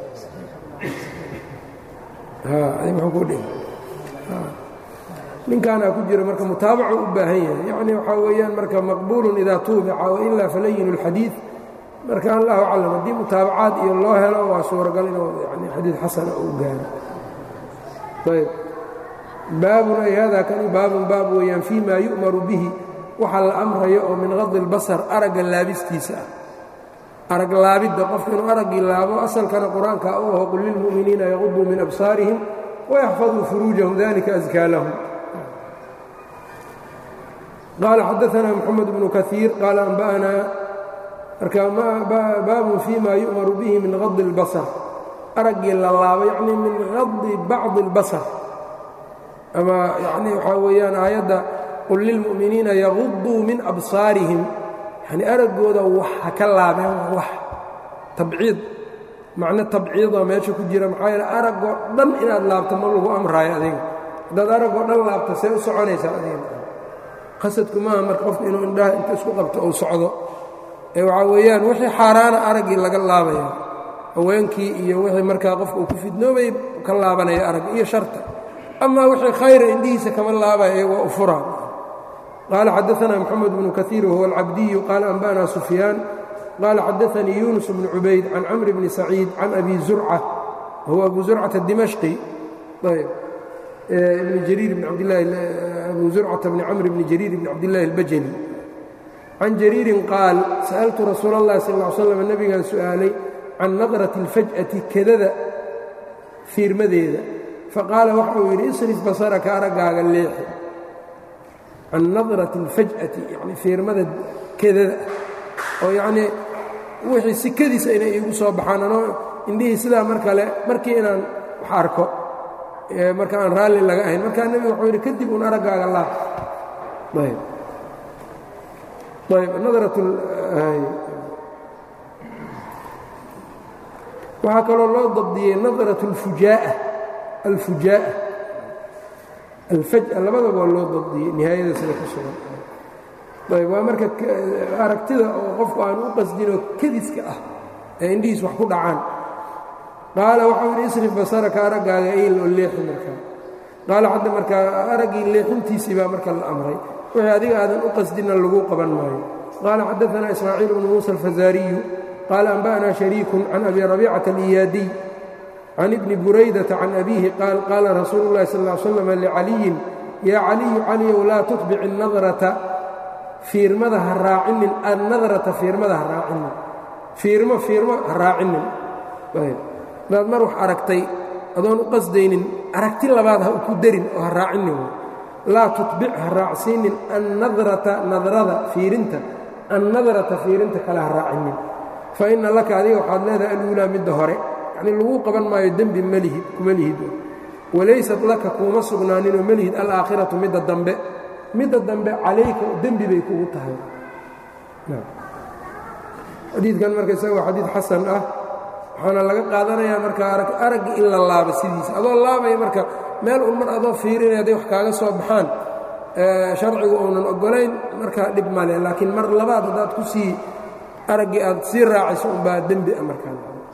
ninkaanaa ku jira marka mutaabacu u baahan yahay yacni waxaa weeyaan marka maqbuulun idaa tuubica wailaa falayinu اlxadiid marka allahu aclam haddii mutaabacaad iyo loo helo waa suuragal inuu yani xadiid xasana uu gaaro ayb baabun ay hada kani baabun baab weeyaan fii ma yu'maru bihi waxa la amrayo oo min qadi اlbasar aragga laabistiisa ah arag laabidda qofka inuu araggii laabo asalkana qur-aanka u aho qul lilmu'miniina yaquduu min absaarihim wayaxfaduu furuujahum dalika askaa lahum qaala xadaanaa moxamed bnu kaiir qaala anba'anaa marka baabun fii ma yu'maru bihi min qadi اlbasar araggii la laabo yacni min qadi bacdi اlbasar ama yacni waxaa weeyaan aayadda qul lilmu'miniina yaquduu min absaarihim yani araggooda wax ha ka laabeen wax tabciid macno tabciidoo meesha ku jira maxaa yeele araggoo dhan inaad laabto ma lagu amraayo adiga haddaad araggoo dhan laabto see u soconaysaa adiga qasadku maaha marka qofka inuu indhaha inta isku qabto uu socdo ee waxaa weeyaan wixii xaaraana araggii laga laabaya haweenkii iyo wixii markaa qofka uu ku fidnoobay ka laabanaya arag iyo sharta amaa wixii khayra indhihiisa kama laabaya iyagoo u furaa qaala xadaanaa moxamed bnu kaiir wahuwa alcabdiyu qaala anba'na sufyaan qaala xadaanii yunus bnu cubayd can camri bni saciid can abi zurca wahuwa abu zurcata dimashqi ayb ibn jariir bn cabdlahi abu zurcata bni camr bni jariir bni cabdillahi albajali can jariirin qaal sa'altu rasuula اllahi sal ll slam nebigaan su'aalay can nadrati اlfaj'ati kedada fiirmadeeda faqaala waxa uu yidhi isrif basaraka araggaaga leexi can nadrati اlfaj'ati yani fiirmada kedada oo yacnii wixii sikadiisa inay iigu soo baxaan anoo indhihii sidaa mar kale markii inaan wax arko marka aan raalli laga ahayn markaa nebigu wuxuu yidhi kadib un araggaaga laab ayb ayb nadrat waxaa kaloo loo dabdiyey nadrat اlfujaa'a alfujaa'a alfaj'a labadaba waa loo dabdiyey nihaayada sida ku sugan ayb waa marka aragtida oo qofku aan u qasdinoo kediska ah ee indhihiis wax ku dhacaan qaala waxau yidhi isrif basaraka araggaaga eyl oo leexi markaa qaala hadda markaa araggii leexintiisii baa marka la amray wixii adiga aadan u qasdinna lagu qaban maayo qaala xadaanaa ismaaciil bnu muusa alfazaariyu qaala anba'naa shariikun can abi rabiicata aliyaadiy can ibni buraydata can abiihi qaal qaala rasuulu llahi sal ll slam licaliyin yaa caliyu caliyow laa tutbic inadrata fiirmada ha raacinin annadrata fiirmada ha raacinin fiirmo fiirmo ha raacinin hadaad mar wax aragtay adoon u qasdaynin aragti labaad ha ku darin oo ha raacinin laa tutbic ha raacsiinin annadrata nadrada fiirinta annadrata fiirinta kale ha raacinin fa inna laka adiga waxaad leedahay aluulaa midda hore yacnii laguu qaban maayo dembi malihid kuma lihid walaysat laka kuuma sugnaaninoo malihid alaakhiratu midda dambe midda dambe calayka dembi bay kugu tahay xadiidkan marka isaga waa xadiid xasan ah waxaana laga qaadanayaa marka araggi in la laabo sidiisa adoo laabaya marka meel un mar adoo fiirinaya hadday wax kaaga soo baxaan sharcigu uunan oggolayn markaa dhib male laakiin mar labaad haddaad ku sii araggii aad sii raacayso unbaa dembi a markaa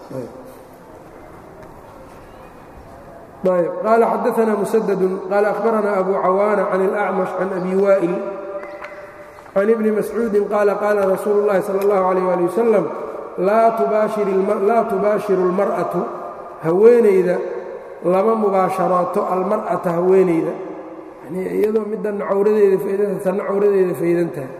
ayb qaala xadaanaa musadadun qaala akhbaranaa abu cawaana can اlأcmash can abi waa'il can ibni mascuudin qaala qaala rasuulu اllahi salى اllahu عalيh ali wasalam laa tubaashiru اlmar'atu haweenayda lama mubaasharooto almar'ata haweenayda yani iyadoo middanna cawradeeda faydanta tanna cawradeeda faydan tahay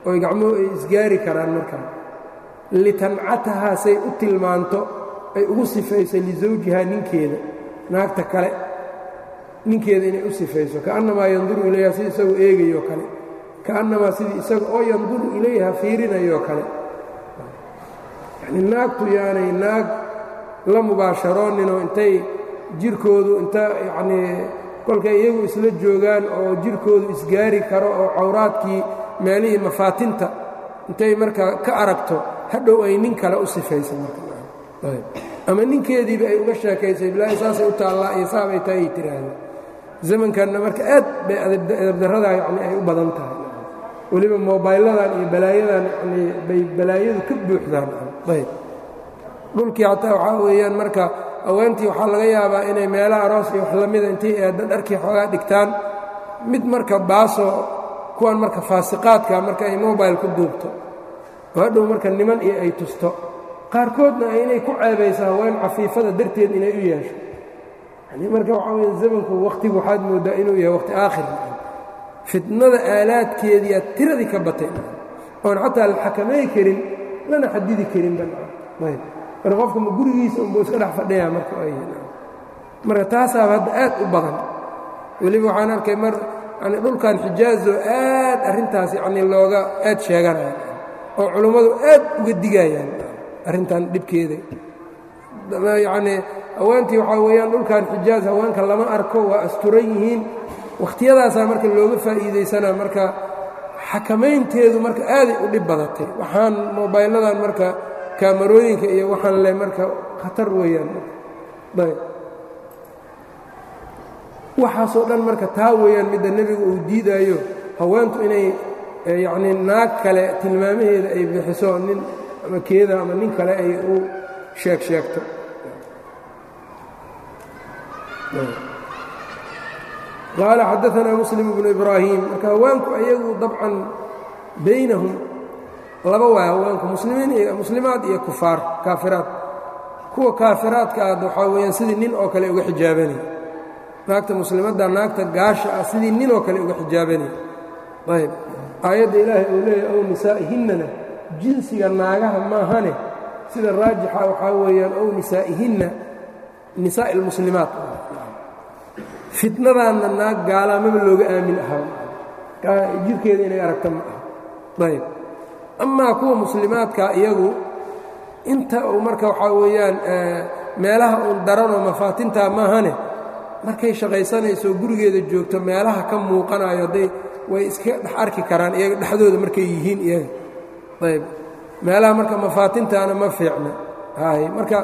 oy gacmuhu ay isgaari karaan markaa litancatahaa say u tilmaanto ay ugu sifayso lisawjihaa ninkeeda naagta kale ninkeeda inay u sifayso kaannamaa yanduru ilayha si isagoo eegayoo kale kaannamaa sidii isaga oo yanduru ilayha fiirinayoo kale yacnii naagtu yaanay naag la mubaasharooninoo intay jirkoodu inta yacnii kolkay iyagu isla joogaan oo jirkoodu isgaari karo oo cawraadkii meelihii mafaatinta intay markaa ka aragto hadhow ay nin kale u sifaysa markaama ninkeediiba ay uga sheekaysay bilaahi saasay u taallaa iyo saabay tahay ay tiraahda zamankanna marka aad bay edabdarradaa yani ay u badan tahay weliba mobayladan iyo balaayadan yani bay balaayadu ka buuxdaan ayb dhulkii hataa waxaa weeyaan marka haweentii waxaa laga yaabaa inay meelaha aroos iyo wax lamida intay eedda dharkii xoogaa dhigtaan mid marka baaso kuwan marka faasiqaadka marka ay mobayl ku duubto oo hadhow marka niman iyo ay tusto qaarkoodna inay ku ceebayso haween cafiifada darteed inay u yeesho yani marka waxaa weya zamanku wakhtigu waxaad mooddaa inuu yahay wakhti aakhir fitnada aalaadkeediiaa tiradii ka batay oon xataa la xakamay karin lana xadidi karinba ayb marka qofka ma gurigiisa unbuu iska dhex fadhiyaa marka marka taasaaba hadda aad u badan weliba waxaan arkay mar yani dhulkan xijaazo aad arrintaas yani looga aad sheeganaya oo culummadu aad uga digayaan arrintan dhibkeeda yacnii haweentii waxaa weeyaan dhulkan xijaaz haweenka lama arko waa asturan yihiin wakhtiyadaasaa marka looga faa'iidaysanaa marka xakamaynteedu marka aaday u dhib badatay waxaan mobayladan marka kaamarooyinka iyo waxaan le marka khatar weeyaan ayb waxaasoo dhan marka taa weeyaan midda nebigu uu diidaayo haweentu inay yacnii naag kale tilmaamaheeda ay bixiso nin ama keeda ama nin kale ay u sheeg sheegto qaala xadaanaa muslim bnu ibraahim marka haweenku ayagu dabcan baynahum laba waa haweenku muslimiin muslimaad iyo kufaar kaafiraad kuwa kaafiraadka ah waxaa weeyaan sidii nin oo kale uga xijaabanay naagta muslimadda naagta gaasha ah sidii nin oo kale uga xijaabanay ayb aayadda ilaahay uu leeyahy ow nisaa'ihinnana jinsiga naagaha maahane sida raajixa waxaa weeyaan ow nisaa'ihinna nisaa'i almuslimaat fitnadaanna naag gaalaamaba looga aamin ahaa jirkeeda inay aragta ma aha ayb amaa kuwa muslimaadka iyagu inta uu marka waxaa weeyaan meelaha uun daranoo mafaatintaa maahane markay shaqaysanayso gurigeeda joogto meelaha ka muuqanayo hadday way iska dhex arki karaan iyaga dhexdooda markay yihiin iyaga ayb meelaha marka mafaatintaana ma fiicna hay marka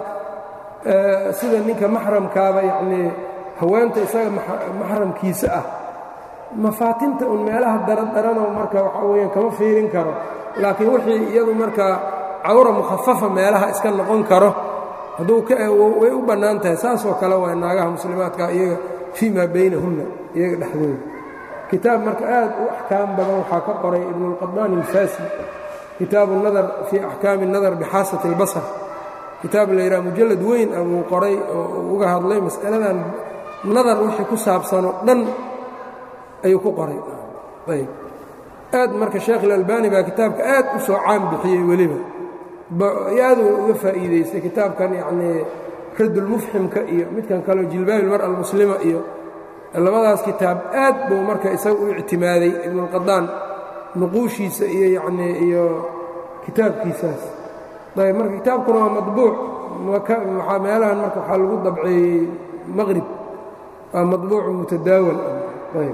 sida ninka maxramkaaba yacnii haweenta isaga maxramkiisa ah mafaatinta un meelaha daradaranoo marka waxaa weeyaan kama fiirin karo laakiin wixii iyadu marka cawra mukhafafa meelaha iska noqon karo hadduu way u bannaan tahay saasoo kale waa naagaha muslimaadka iyaga fii maa baynahunna iyaga dhexdooda kitaab marka aad u axkaam badan waxaa ka qoray ibnuulqadaan alfaasi kitaabu nadar fii axkaami nadar bixaasati اlbasar kitaab la yidhaha mujallad weyn ah buu qoray oo uga hadlay mas'aladan nadar wixii ku saabsanoo dhan ayuu ku qoray ayb aad marka sheekh ilalbani baa kitaabka aad u soo caan bixiyey weliba aaduu uga faa'iidaystay kitaabkan yacnii raddulmufximka iyo midkan kaleo jilbaab ilmar almuslima iyo labadaas kitaab aad buu marka isaga u ictimaaday ibnuulqadaan nuquushiisa iyo yacnii iyo kitaabkiisaas ayb marka kitaabkuna waa madbuuc waxaa meelahan marka waxaa lagu dabceeyey maqrib waa madbuucu mutadaawal ayb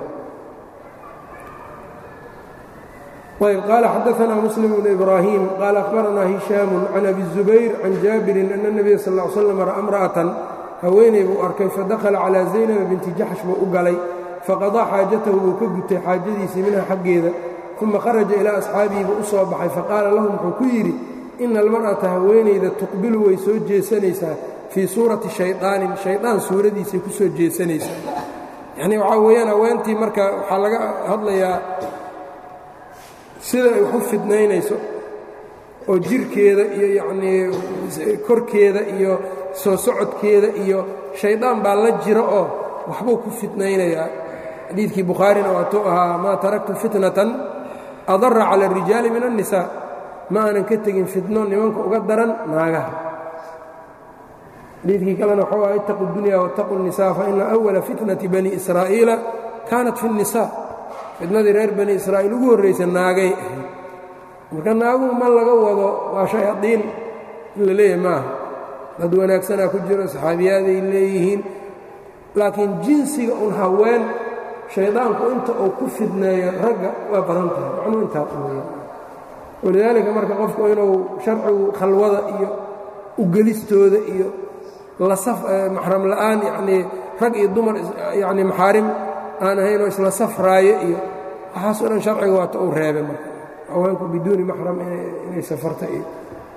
ayb qaala xadaanaa muslim bnu ibraahim qaala akhbaranaa hishaamu can abi الzubayr can jaabirin ana الnabiya sal ا l slam ra'a imra'atan haweeney buu arkay fadakhala calaa zaynaba binti jaxsh buu u galay faqadaa xaajatahu buu ka gutay xaajadiisii minha xaggeeda uma kharaja ilaa asxaabihi buu u soo baxay faqaala lahum wuxuu ku yidhi ina almar'ata haweenayda tuqbilu way soo jeesanaysaa fii suurati shayطaanin shaydaan suuradiisay ku soo jeesanaysaa yacnii waxaa weeyaan haweentii marka waxaa laga hadlayaa sida ay wax u fidnaynayso oo jirkeeda iyo yacnii korkeeda iyo soo socodkeeda iyo shaydaan baa la jira oo waxbuu ku fidnaynayaa xadiidkii bukhaarina waatuu ahaa maa taraktu fitnatan adara cala الrijaali min الnisaa ma aanan ka tegin fitno nimanka uga daran naagaha xadiidkii kalena waxuu aha itaqu اdunya wاtaqu الnisaa faina أwala fitnati bani israa'iila kaanat fi الnisaa fitnadii reer bani israa'iil ugu horraysa naagay ahayd marka naaguhu ma laga wado waa shayaadiin in la leeyahay maaha dad wanaagsanaa ku jiro saxaabiyaaday leeyihiin laakiin jinsiga un haween shaydaanku inta uu ku fidneeyo ragga waa badan tahay macnuu intaa uweya walidaalika marka qofku inuu sharcigu khalwada iyo ugelistooda iyo maxram la'aan yanii rag iyo dumar yani maxaarim aan ahaynoo isla safraayo iyo waxaasoo dhan sharciga waata uu reebay marka haweenku biduuni maxram inay safarta iyo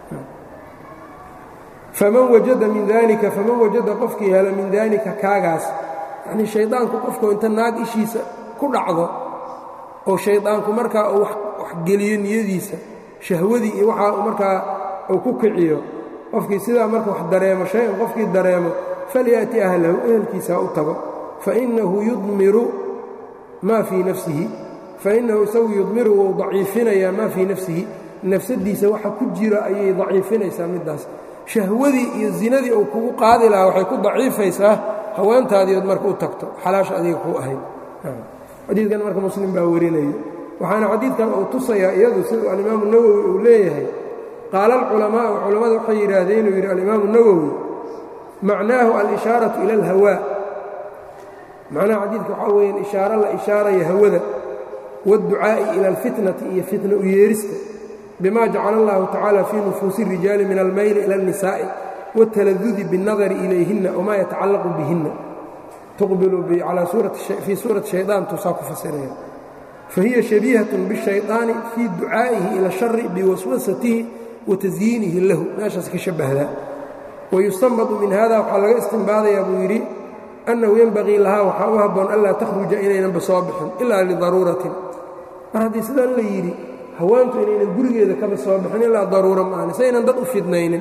faman wajada min dalika faman wajada qofkii helo min daalika kaagaas yanii shaydaanku qofku inta naag ishiisa ku dhacdo oo shaydaanku markaa uu waxgeliyo niyadiisa shahwadii iyo waxaa markaa uu ku kiciyo qofkii sidaa marka wax dareemo shay-an qofkii dareemo falyaأti ahlahu ehelkiisa ha u tago fainahu yudmiru maa fii nafsihi fainahu isagu yudmiru wuu daciifinayaa maa fii nafsihi nafsadiisa waxa ku jira ayay daciifinaysaa middaas shahwadii iyo zinadii uu kugu qaadi lahaa waxay ku daciifaysaa haweentaadiiood marka u tagto xalaasha adiga kuu ahayd xadiidkan marka muslim baa warinaya waxaana xadiidkan uu tusayaa iyadu siduu alimaamu nawowi uu leeyahay qaala alculamaa'u culammada waxay yidhaahdeen inuu yidhi alimaamu nawowi macnaahu alishaaratu ila alhawaa macnaha xadiidka waxaa weeyaan ishaaro la ishaaraya hawada waadducaa'i ila alfitnati iyo fitna u yeerista bima jacala allahu tacaala fii nufuusi الrijaali min almayli ila الnisaa'i wاtaladudi biالnadari ilayhinna wma yatacallaqu bihinna tuqbilu fii suurati shayطaan tuusaa ku fasiraya fahiya shabiihaة bالshayطaani fii ducaa'ihi ila الshari biwaswasatihi wa tasyiinihi lahu meeshaas ka shabahdaa wayustanbadu min hada waxaa laga istinbaadayaa buu yidhi annahu yenbagii lahaa waxaa u habboon anlaa takhruja inaynanba soo bixin ilaa lidaruuratin mar haddii sidaan la yidhi haweentu inaynan gurigeeda kaba soo bixin ilaa daruura maahane saynan dad u fidnaynin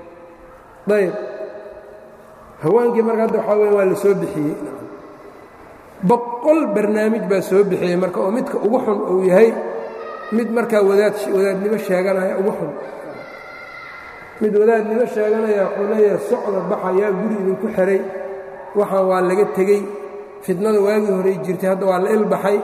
ayb haweenkii marka hadda waxaa weya waa la soo bixiyey boqol barnaamij baa soo bixiyey marka oo midka ugu xun uu yahay mid markaa wadaad wadaadnimo sheeganaya ugu xun mid wadaadnimo sheeganaya wuxuu leeyahay socda baxa yaa guri idinku xihay waxaan waa laga tegey fitnada waagii horey jirtay hadda waa la ilbaxay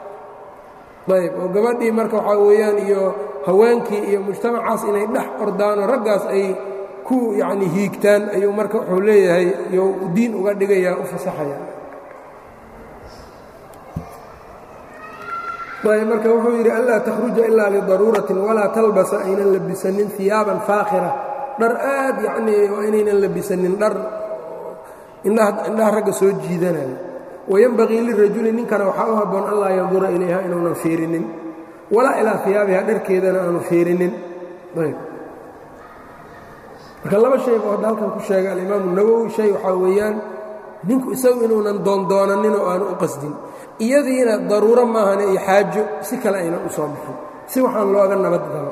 ayb oo gabadhii marka waxaa weeyaan iyo haweenkii iyo mujtamacaas inay dhex ordaanoo raggaas ay ku yacni hiigtaan ayuu marka wuxuu leeyahay iyo diin uga dhigayaa u fasaxaya ayb marka wuxuu yidhi anlaa takhruja ilaa lidaruuratin walaa talbasa aynan labisanin hiyaaban faakhira dhar aad yacnii waa inaynan labisanin dhar indhaha ragga soo jiidanaya wayenbagii lirajuli ninkana waxaa u habboon an laa yandura ilayha inuunan fiirinin walaa ilaa hiyaabiha dharkeedana aanu fiirinin ayb marka laba shay buu hadda halkan ku sheegay alimaamu nawowi shay waxaa weeyaan ninku isagu inuunan doondoonanin oo aanu u qasdin iyadiina daruuro maahane iyo xaajo si kale aynan u soo bixin si waxaan looga nabad galo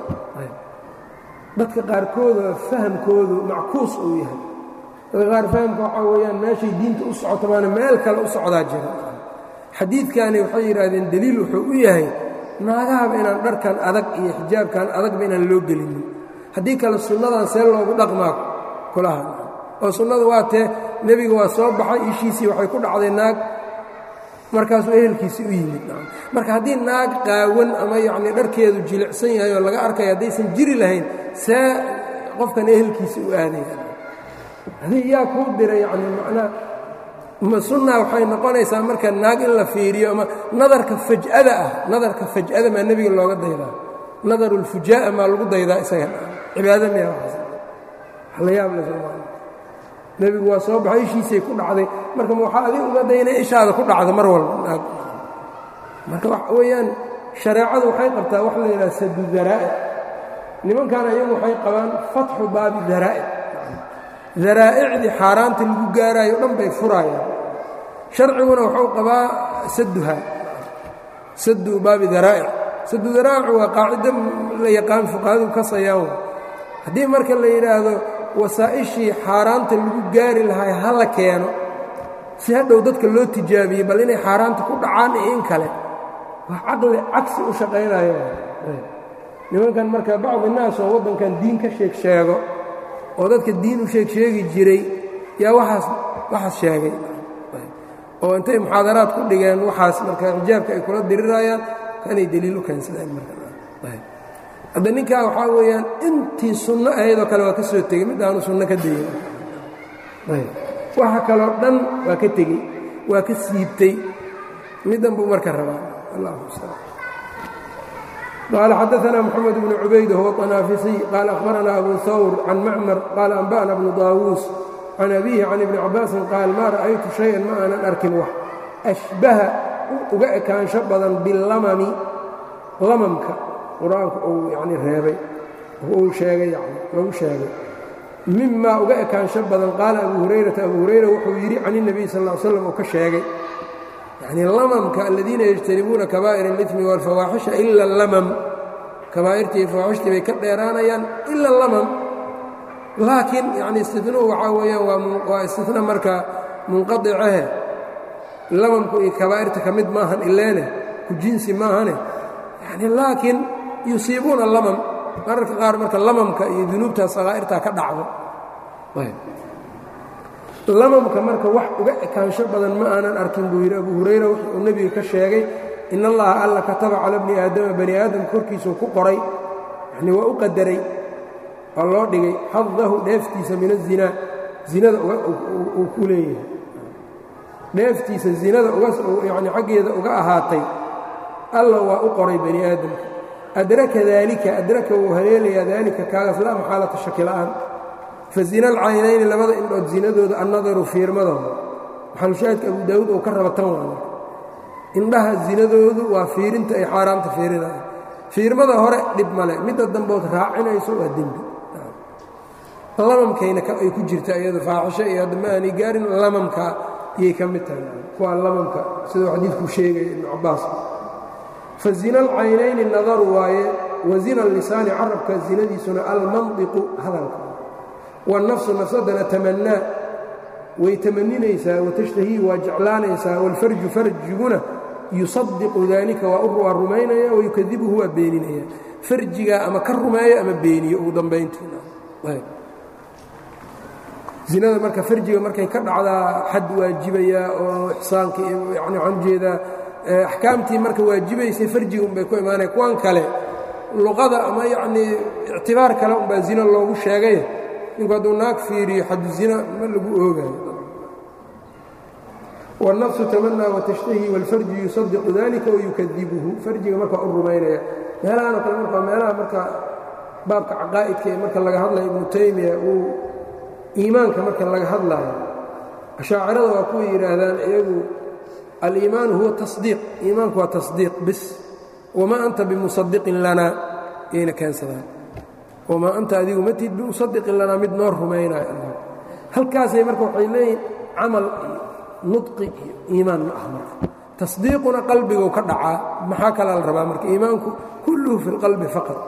dadka qaarkooda fahamkoodu mackuus uu yahay dadka qaar fahamka waxaa weeyaan meeshay diinta u socoto maana meel kale u socdaa jira xadiidkani waxay yidhaahdeen deliil wuxuu u yahay naagahaba inaan dharkan adag iyo xijaabkan adagba inaan loo gelinin haddii kale sunnadan see loogu dhaqmaa kulaha oo sunnadu waa tee nebiga waa soo baxay ishiisii waxay ku dhacday naag markaasuu ehelkiisii u yimid marka haddii naag qaawan ama yacnii dharkeedu jilicsan yahay oo laga arkaya haddaysan jiri lahayn see qofkan ehelkiisii u aadaya hadii yaa kuu diray yacni macnaa ma sunnaa waxay noqonaysaa marka naag in la fiiriyo ama nadarka faj'ada ah nadarka faj'ada maa nebiga looga daydaa nadarulfujaa'a maa lagu daydaa isaga cibaado miya waxaas la yaab le soomaali nebigu waa soo baxay ishiisay ku dhacday marka waxaa adig uga dayna ishaada ku dhacda mar walba naag marka waxa weeyaan shareecadu waxay qabtaa wax la yidhaha sadu daraa'ic nimankan ayagu waxay qabaan fatxu baabi daraa'ic daraa'icdii xaaraanta lagu gaaraayo o dhan bay furaayaan sharciguna wuxuu qabaa saduha sadu baabi daraa'ic sadu daraa'icu waa qaacido la yaqaan fuqahadu kasayaan haddii marka la yidhaahdo wasaa'ishii xaaraanta lagu gaari lahaa ha la keeno si hadhow dadka loo tijaabiyey bal inay xaaraanta ku dhacaan iyo in kale wax caqli cagsi u shaqaynayo nimankan marka bacdi naas oo waddankan diin ka sheeg sheego oo dadka diin u sheeg sheegi jiray yaa waaas waxaas sheegay oo intay muxaadaraad ku dhigeen waxaas marka xijaabka ay kula dirirayaan kanay deliil u keensadeen marhadda ninkaa waxaa weeyaan intii sunno ahaydoo kale waa ka soo tegey mid aanu sunno ka dayin waxa kaloo dhan waa ka tegey waa ka siibtay middan buu marka rabaa allah mustacaan قال xdثna محمد بن عubayd هو طناaفiصي قال أخبرنا أbو ثور عن معmر قال أنبأna بن طاawوس عن أبيه عن iبن cabاaس قاaل ma رأytu شhayئa ma aanan arkin wax أشhبaha uga ekaansho badan biاlammi lamamka qur-aanka uu yani reebay uu sheegay lagu sheegay mima uga ekaansho badan qaala أbu هurayرaةa أbu هurayra wuxuu yidhi can النبي sal اه sلم uu ka sheegay yacni lamamka aladiina yajtanibuuna kabaa'ir اlimi wاlfawaaxisha ila اlamam kabaa'irtii iyo fawaaxishtii bay ka dheeraanayaan ila اlamam laakiin yani istinuhu waxaa weeyaan waa istina marka munqadicahe lamamku iyo kabaa'irta ka mid maahan ileene ku jinsi maahane yani laakiin yusiibuuna lamam mararka qaar marka lamamka iyo dunuubta sakaa'irtaa ka dhacdo lamamka marka wax uga ekaansho badan ma aanan arkin buu yidhi abu hurayra wuxuu nebiga ka sheegay in allaha alla kataba cala bni aadama bani aadam korkiisuu ku qoray yanii waa u qadaray waa loo dhigay xadahu dheeftiisa min azinaa zinada uu ku leeyahay dheeftiisa zinada yani xaggeeda uga ahaatay alla waa u qoray bani aadamka adraka daalika adraka wuu haleelayaa daalika kaagaas laa maxaalata shaki la'aan fazina alcaynayni labada indhood zinadooda annadaru fiirmadooda maxalushaahidka abu daawuud uu ka raba tan waa indhaha zinadoodu waa fiirinta ay xaaraamta fiirinayaan fiirmada hore dhib male midda dambood raacinayso waa dembi lamamkayna ay ku jirta iyado faaxisho iyo haddama aanay gaarin lamamka iyay ka mid tahay kuwaa lamamka siduu xadiidku sheegaya ibnu cabbaas fa zina alcaynayni nadaru waaye wa zina lisaani carabka zinadiisuna almandiqu hadalka wالnafsu nafsadana tamanaa way tamaninaysaa watashhtahii waa jeclaanaysaa wاlfarju farjiguna yusadiqu dalika waa rumaynaya wayukadibuhu waa beeninaya farjigaa ama ka rumeeyo ama beeniyo ugu dambayntiina zinada marka farjiga markay ka dhacdaa xad waajibaya oo ixsaanka yani waxaan ujeedaa axkaamtii marka waajibaysay farjiga unbay ku imaanaya kuwan kale luqada ama yacnii ictibaar kale unbaa zino loogu sheegay ninku hadduu naag fiiriyo xadu zina ma lagu oogayo wالnafsu tamanaa watashtahi wاlfarju yusadiqu dalika wayukadibuhu farjiga markaa u rumaynaya meelahanoo kale marka meelaha marka baabka caqaa'idka ee marka laga hadlayo ibnu taymiya uu iimaanka marka laga hadlaayo ashaacirada waa kuwa yidhaahdaan iyagu aliimaanu huwa tasdiiq iimaanku waa tasdiiq bis wamaa anta bimusadiqin lana yayna keensadaan wamaa anta adigu matid bimusadiqin lanaa mid noo rumaynayo halkaasay marka waxay leeyihin camal iyo nudqi iyo iimaan ma ah marka tasdiiquna qalbiguu ka dhacaa maxaa kalaa la rabaa marka iimaanku kulluhu fi اlqalbi faqad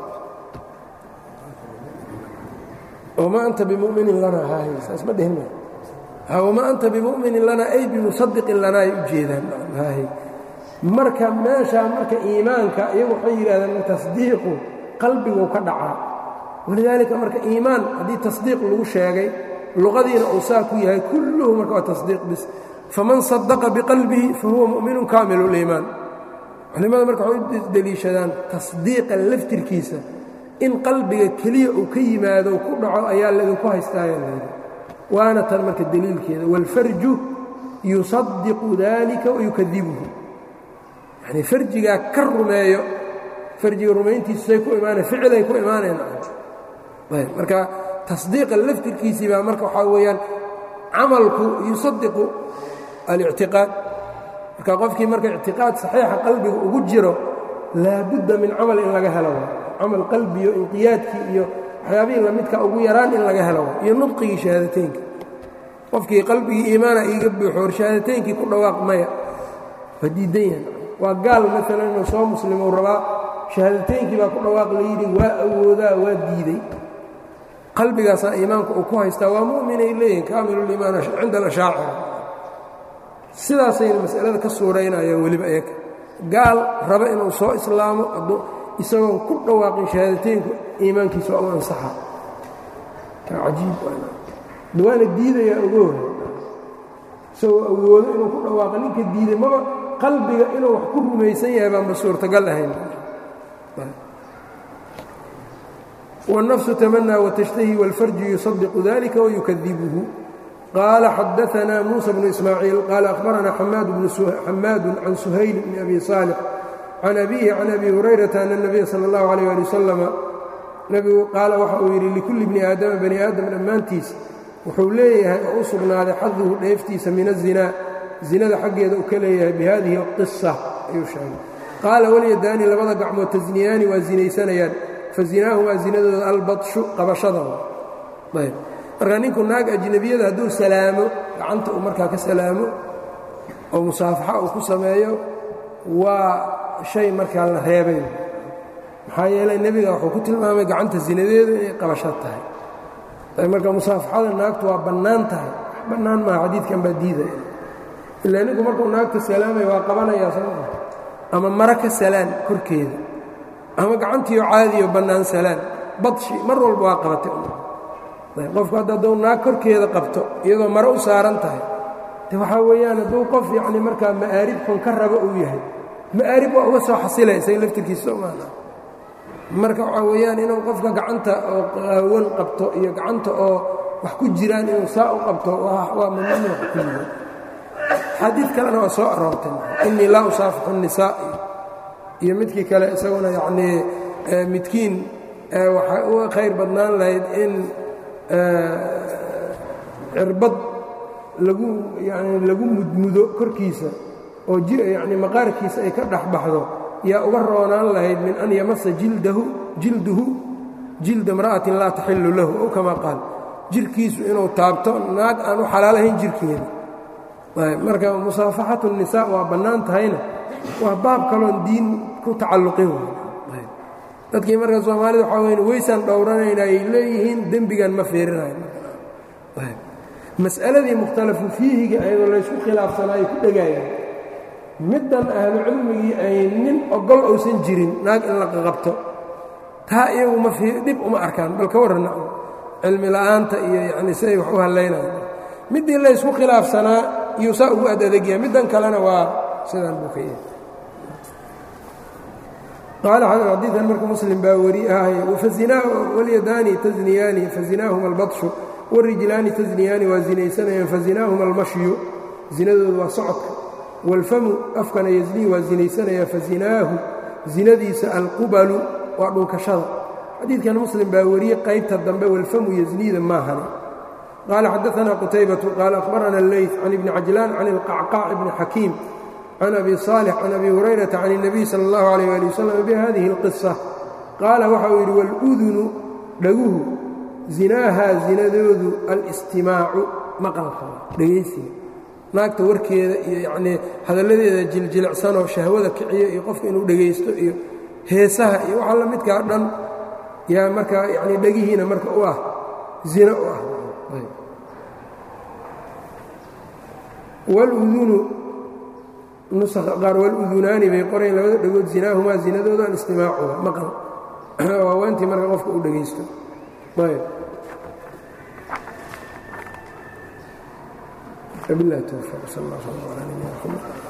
wamaa anta bimuminin lanaa hahay saas ma dhihin wamaa anta bimuminin lanaa ay bimusadiqin lanaa ay u jeedaan hahay marka meeshaa marka iimaanka iyagu waxay yidhahdeen tasdiiqu qalbiguu ka dhacaa walidaalika marka iimaan haddii tasdiiq lagu sheegay luqadiina uu saa ku yahay kulluhu marka waa tasdiiq bis faman sadaqa biqalbihi fahuwa mu'minun kaamilu liimaan culimmada marka waxay u deliishadaan tasdiiqa laftirkiisa in qalbiga keliya uu ka yimaado ku dhaco ayaa laydinku haystaaya layidhi waana tan marka deliilkeeda waalfarju yusadiqu dalika wayukadibuhu yanii farjigaa ka rumeeyo farjiga rumayntiisu say ku imaanayan ficilay ku imaanayan ayb marka tasdiiqa laftirkiisii baa marka waxaa weeyaan camalku yusadiqu alictiqaad marka qofkii marka ictiqaad saxiixa qalbiga ugu jiro laabudda min camal in laga helo camal qalbiyo inqiyaadkii iyo waxyaabihii lamidka ugu yaraan in laga helo iyo nudqigii shahaadateynka qofkii qalbigii iimaana iiga buuxo or shahaadateynkii ku dhawaaq maya waa diidan yahay waa gaal maalan inuu soo muslimou rabaa shahaadateynkii baa ku dhawaaq layidhi waa awoodaa waa diiday qalbigaasaa iimaanka uu ku haystaa waa mu'minay leeyihin kaamiluliimaan cinda alashaacira sidaasayna masalada ka suuraynayaan weliba eeg gaal raba inuu soo islaamo isagoon ku dhawaaqin shahaadateynku iimaankiisa waa u ansaxa cajiib waana diidayaa ogoh isagoo awoodo inuu ku dhawaaqo ninka diiday maba qalbiga inuu wax ku rumaysan yahay baanba suurtagal ahayn والنفس تمنى وتشتهي والفرج يصدق ذلك ويكذبه قال حدثنا موسى بن إسماعيل قال أخبرنا حماد, بن حماد عن سهيل بن أبي صالح عن أبيه عن أبي هريرة أن النبي صلى الله عليه وآله وسلم نبgu qaala waxa uu yidhi likulli bni aadama bani aadam dhammaantiis wuxuu leeyahay oo u sugnaaday xaduhu dheeftiisa min azinaa zinada xaggeeda uu ka leeyahay bihadihi اlqisa ayuu sheegay qaala walyadaani labada gacmood tasniyaani waa zinaysanayaan fazinaahumaa zinadooda albadshu qabashada ayb marka ninku naag ajnabiyada hadduu salaamo gacanta uu markaa ka salaamo oo musaafaxa uu ku sameeyo waa shay markaa la reebay maxaa yeelay nebiga wuxuu ku tilmaamay gacanta zinadeeda inay qabasho tahay marka musaafaxada naagtu waa bannaan tahay bannaan maaha xadiidkan baa diidaya ilaa ninku markuu naagta salaamaya waa qabanayaa soo maa ama mara ka salaan korkeeda ama gacantiio caadiyo bannaan salaan badshi mar walba waa qabatay qofku hadda hadduu naag korkeeda qabto iyadoo mare u saaran tahay de waxaa weeyaan hadduu qof yacni markaa ma'aarib xun ka rabo uu yahay ma'aarib waa uga soo xasilay isaga laftirkiisa somaana marka waxaa weeyaan inuu qofka gacanta oo qaawan qabto iyo gacanta oo wax ku jiraan inuu saa u qabto waa mamnuuc kulliga xadiid kalena waa soo aroortay innii laa usaafixu الnisaa iyo midkii kale isaguna yacnii midkiin waxay uga khayr badnaan lahayd in cirbad lagu yani lagu mudmudo korkiisa oo yani maqaarkiisa ay ka dhex baxdo yaa uga roonaan lahayd min an yamasa jildahu jilduhu jilda imra'atin laa taxillu lahu ow kamaa qaal jirkiisu inuu taabto naag aan u xalaalahayn jirkeeda marka musaafaxatu الnisaa waa bannaan tahayna waa baab kaloon diin ku tacalluqin dadkii marka soomaalida waxaa weyn weysaan dhowranayna ay leeyihiin dembigan ma fiirinayo mas'aladii mukhtalafu fiihiga ayadoo laysku khilaafsanaayo ku dhegayaan middan ahlu cilmigii ay nin ogol uusan jirin naag in la qaqabto taa iyagu ma dhib uma arkaan bal ka warranna cilmi la'aanta iyo yacni siday wax u hallaynayan middii laysku khilaafsanaa iyuu saa ugu ad adegyaha middan kalena waa sidaan buu ka yahay qaala xadiidan marka muslim baa weri ahay walyadaani tasniyaani fazinaahuma albadshu warijlaani tasniyaani waa zinaysanayaan fazinaahuma almashyu zinadoodu waa socodka wاlfamu afkana yznii waa zinaysanaya fazinaahu zinadiisa alqubalu waa dhunkashada xadiidkan muslim baa wariyey qaybta dambe wاlfamu yzniida maahane qaala xadaثna qutaybatu qaala akhbarana اleyث can ibni cajlaan can اlqacqaac bni xakiim can abi صaalix can abi hurayrata can الnabiy salى اllahu عalيh ali wasalam bihadihi اlqisa qaala waxa uu yidhi wاludunu dhaguhu zinaahaa zinadoodu alistimaacu maqalka dhegaysiga naagta warkeeda iyo yacnii hadalladeeda jiljilicsanoo shahwada kiciyo iyo qofka inuu dhegaysto iyo heesaha iyo waxa la midkaa dhan yaa markaa yacnii dhegihiina marka u ah zino u ah wاludunu nusakha qaar waludunaani bay qorayn labada dhegood zinaahumaa zinadooda alistimaacuha maqal waa waantii marka qofka uu dhegaysto ayb وبالله التوفيق صلى الله عليه وسلم على نبينا محمد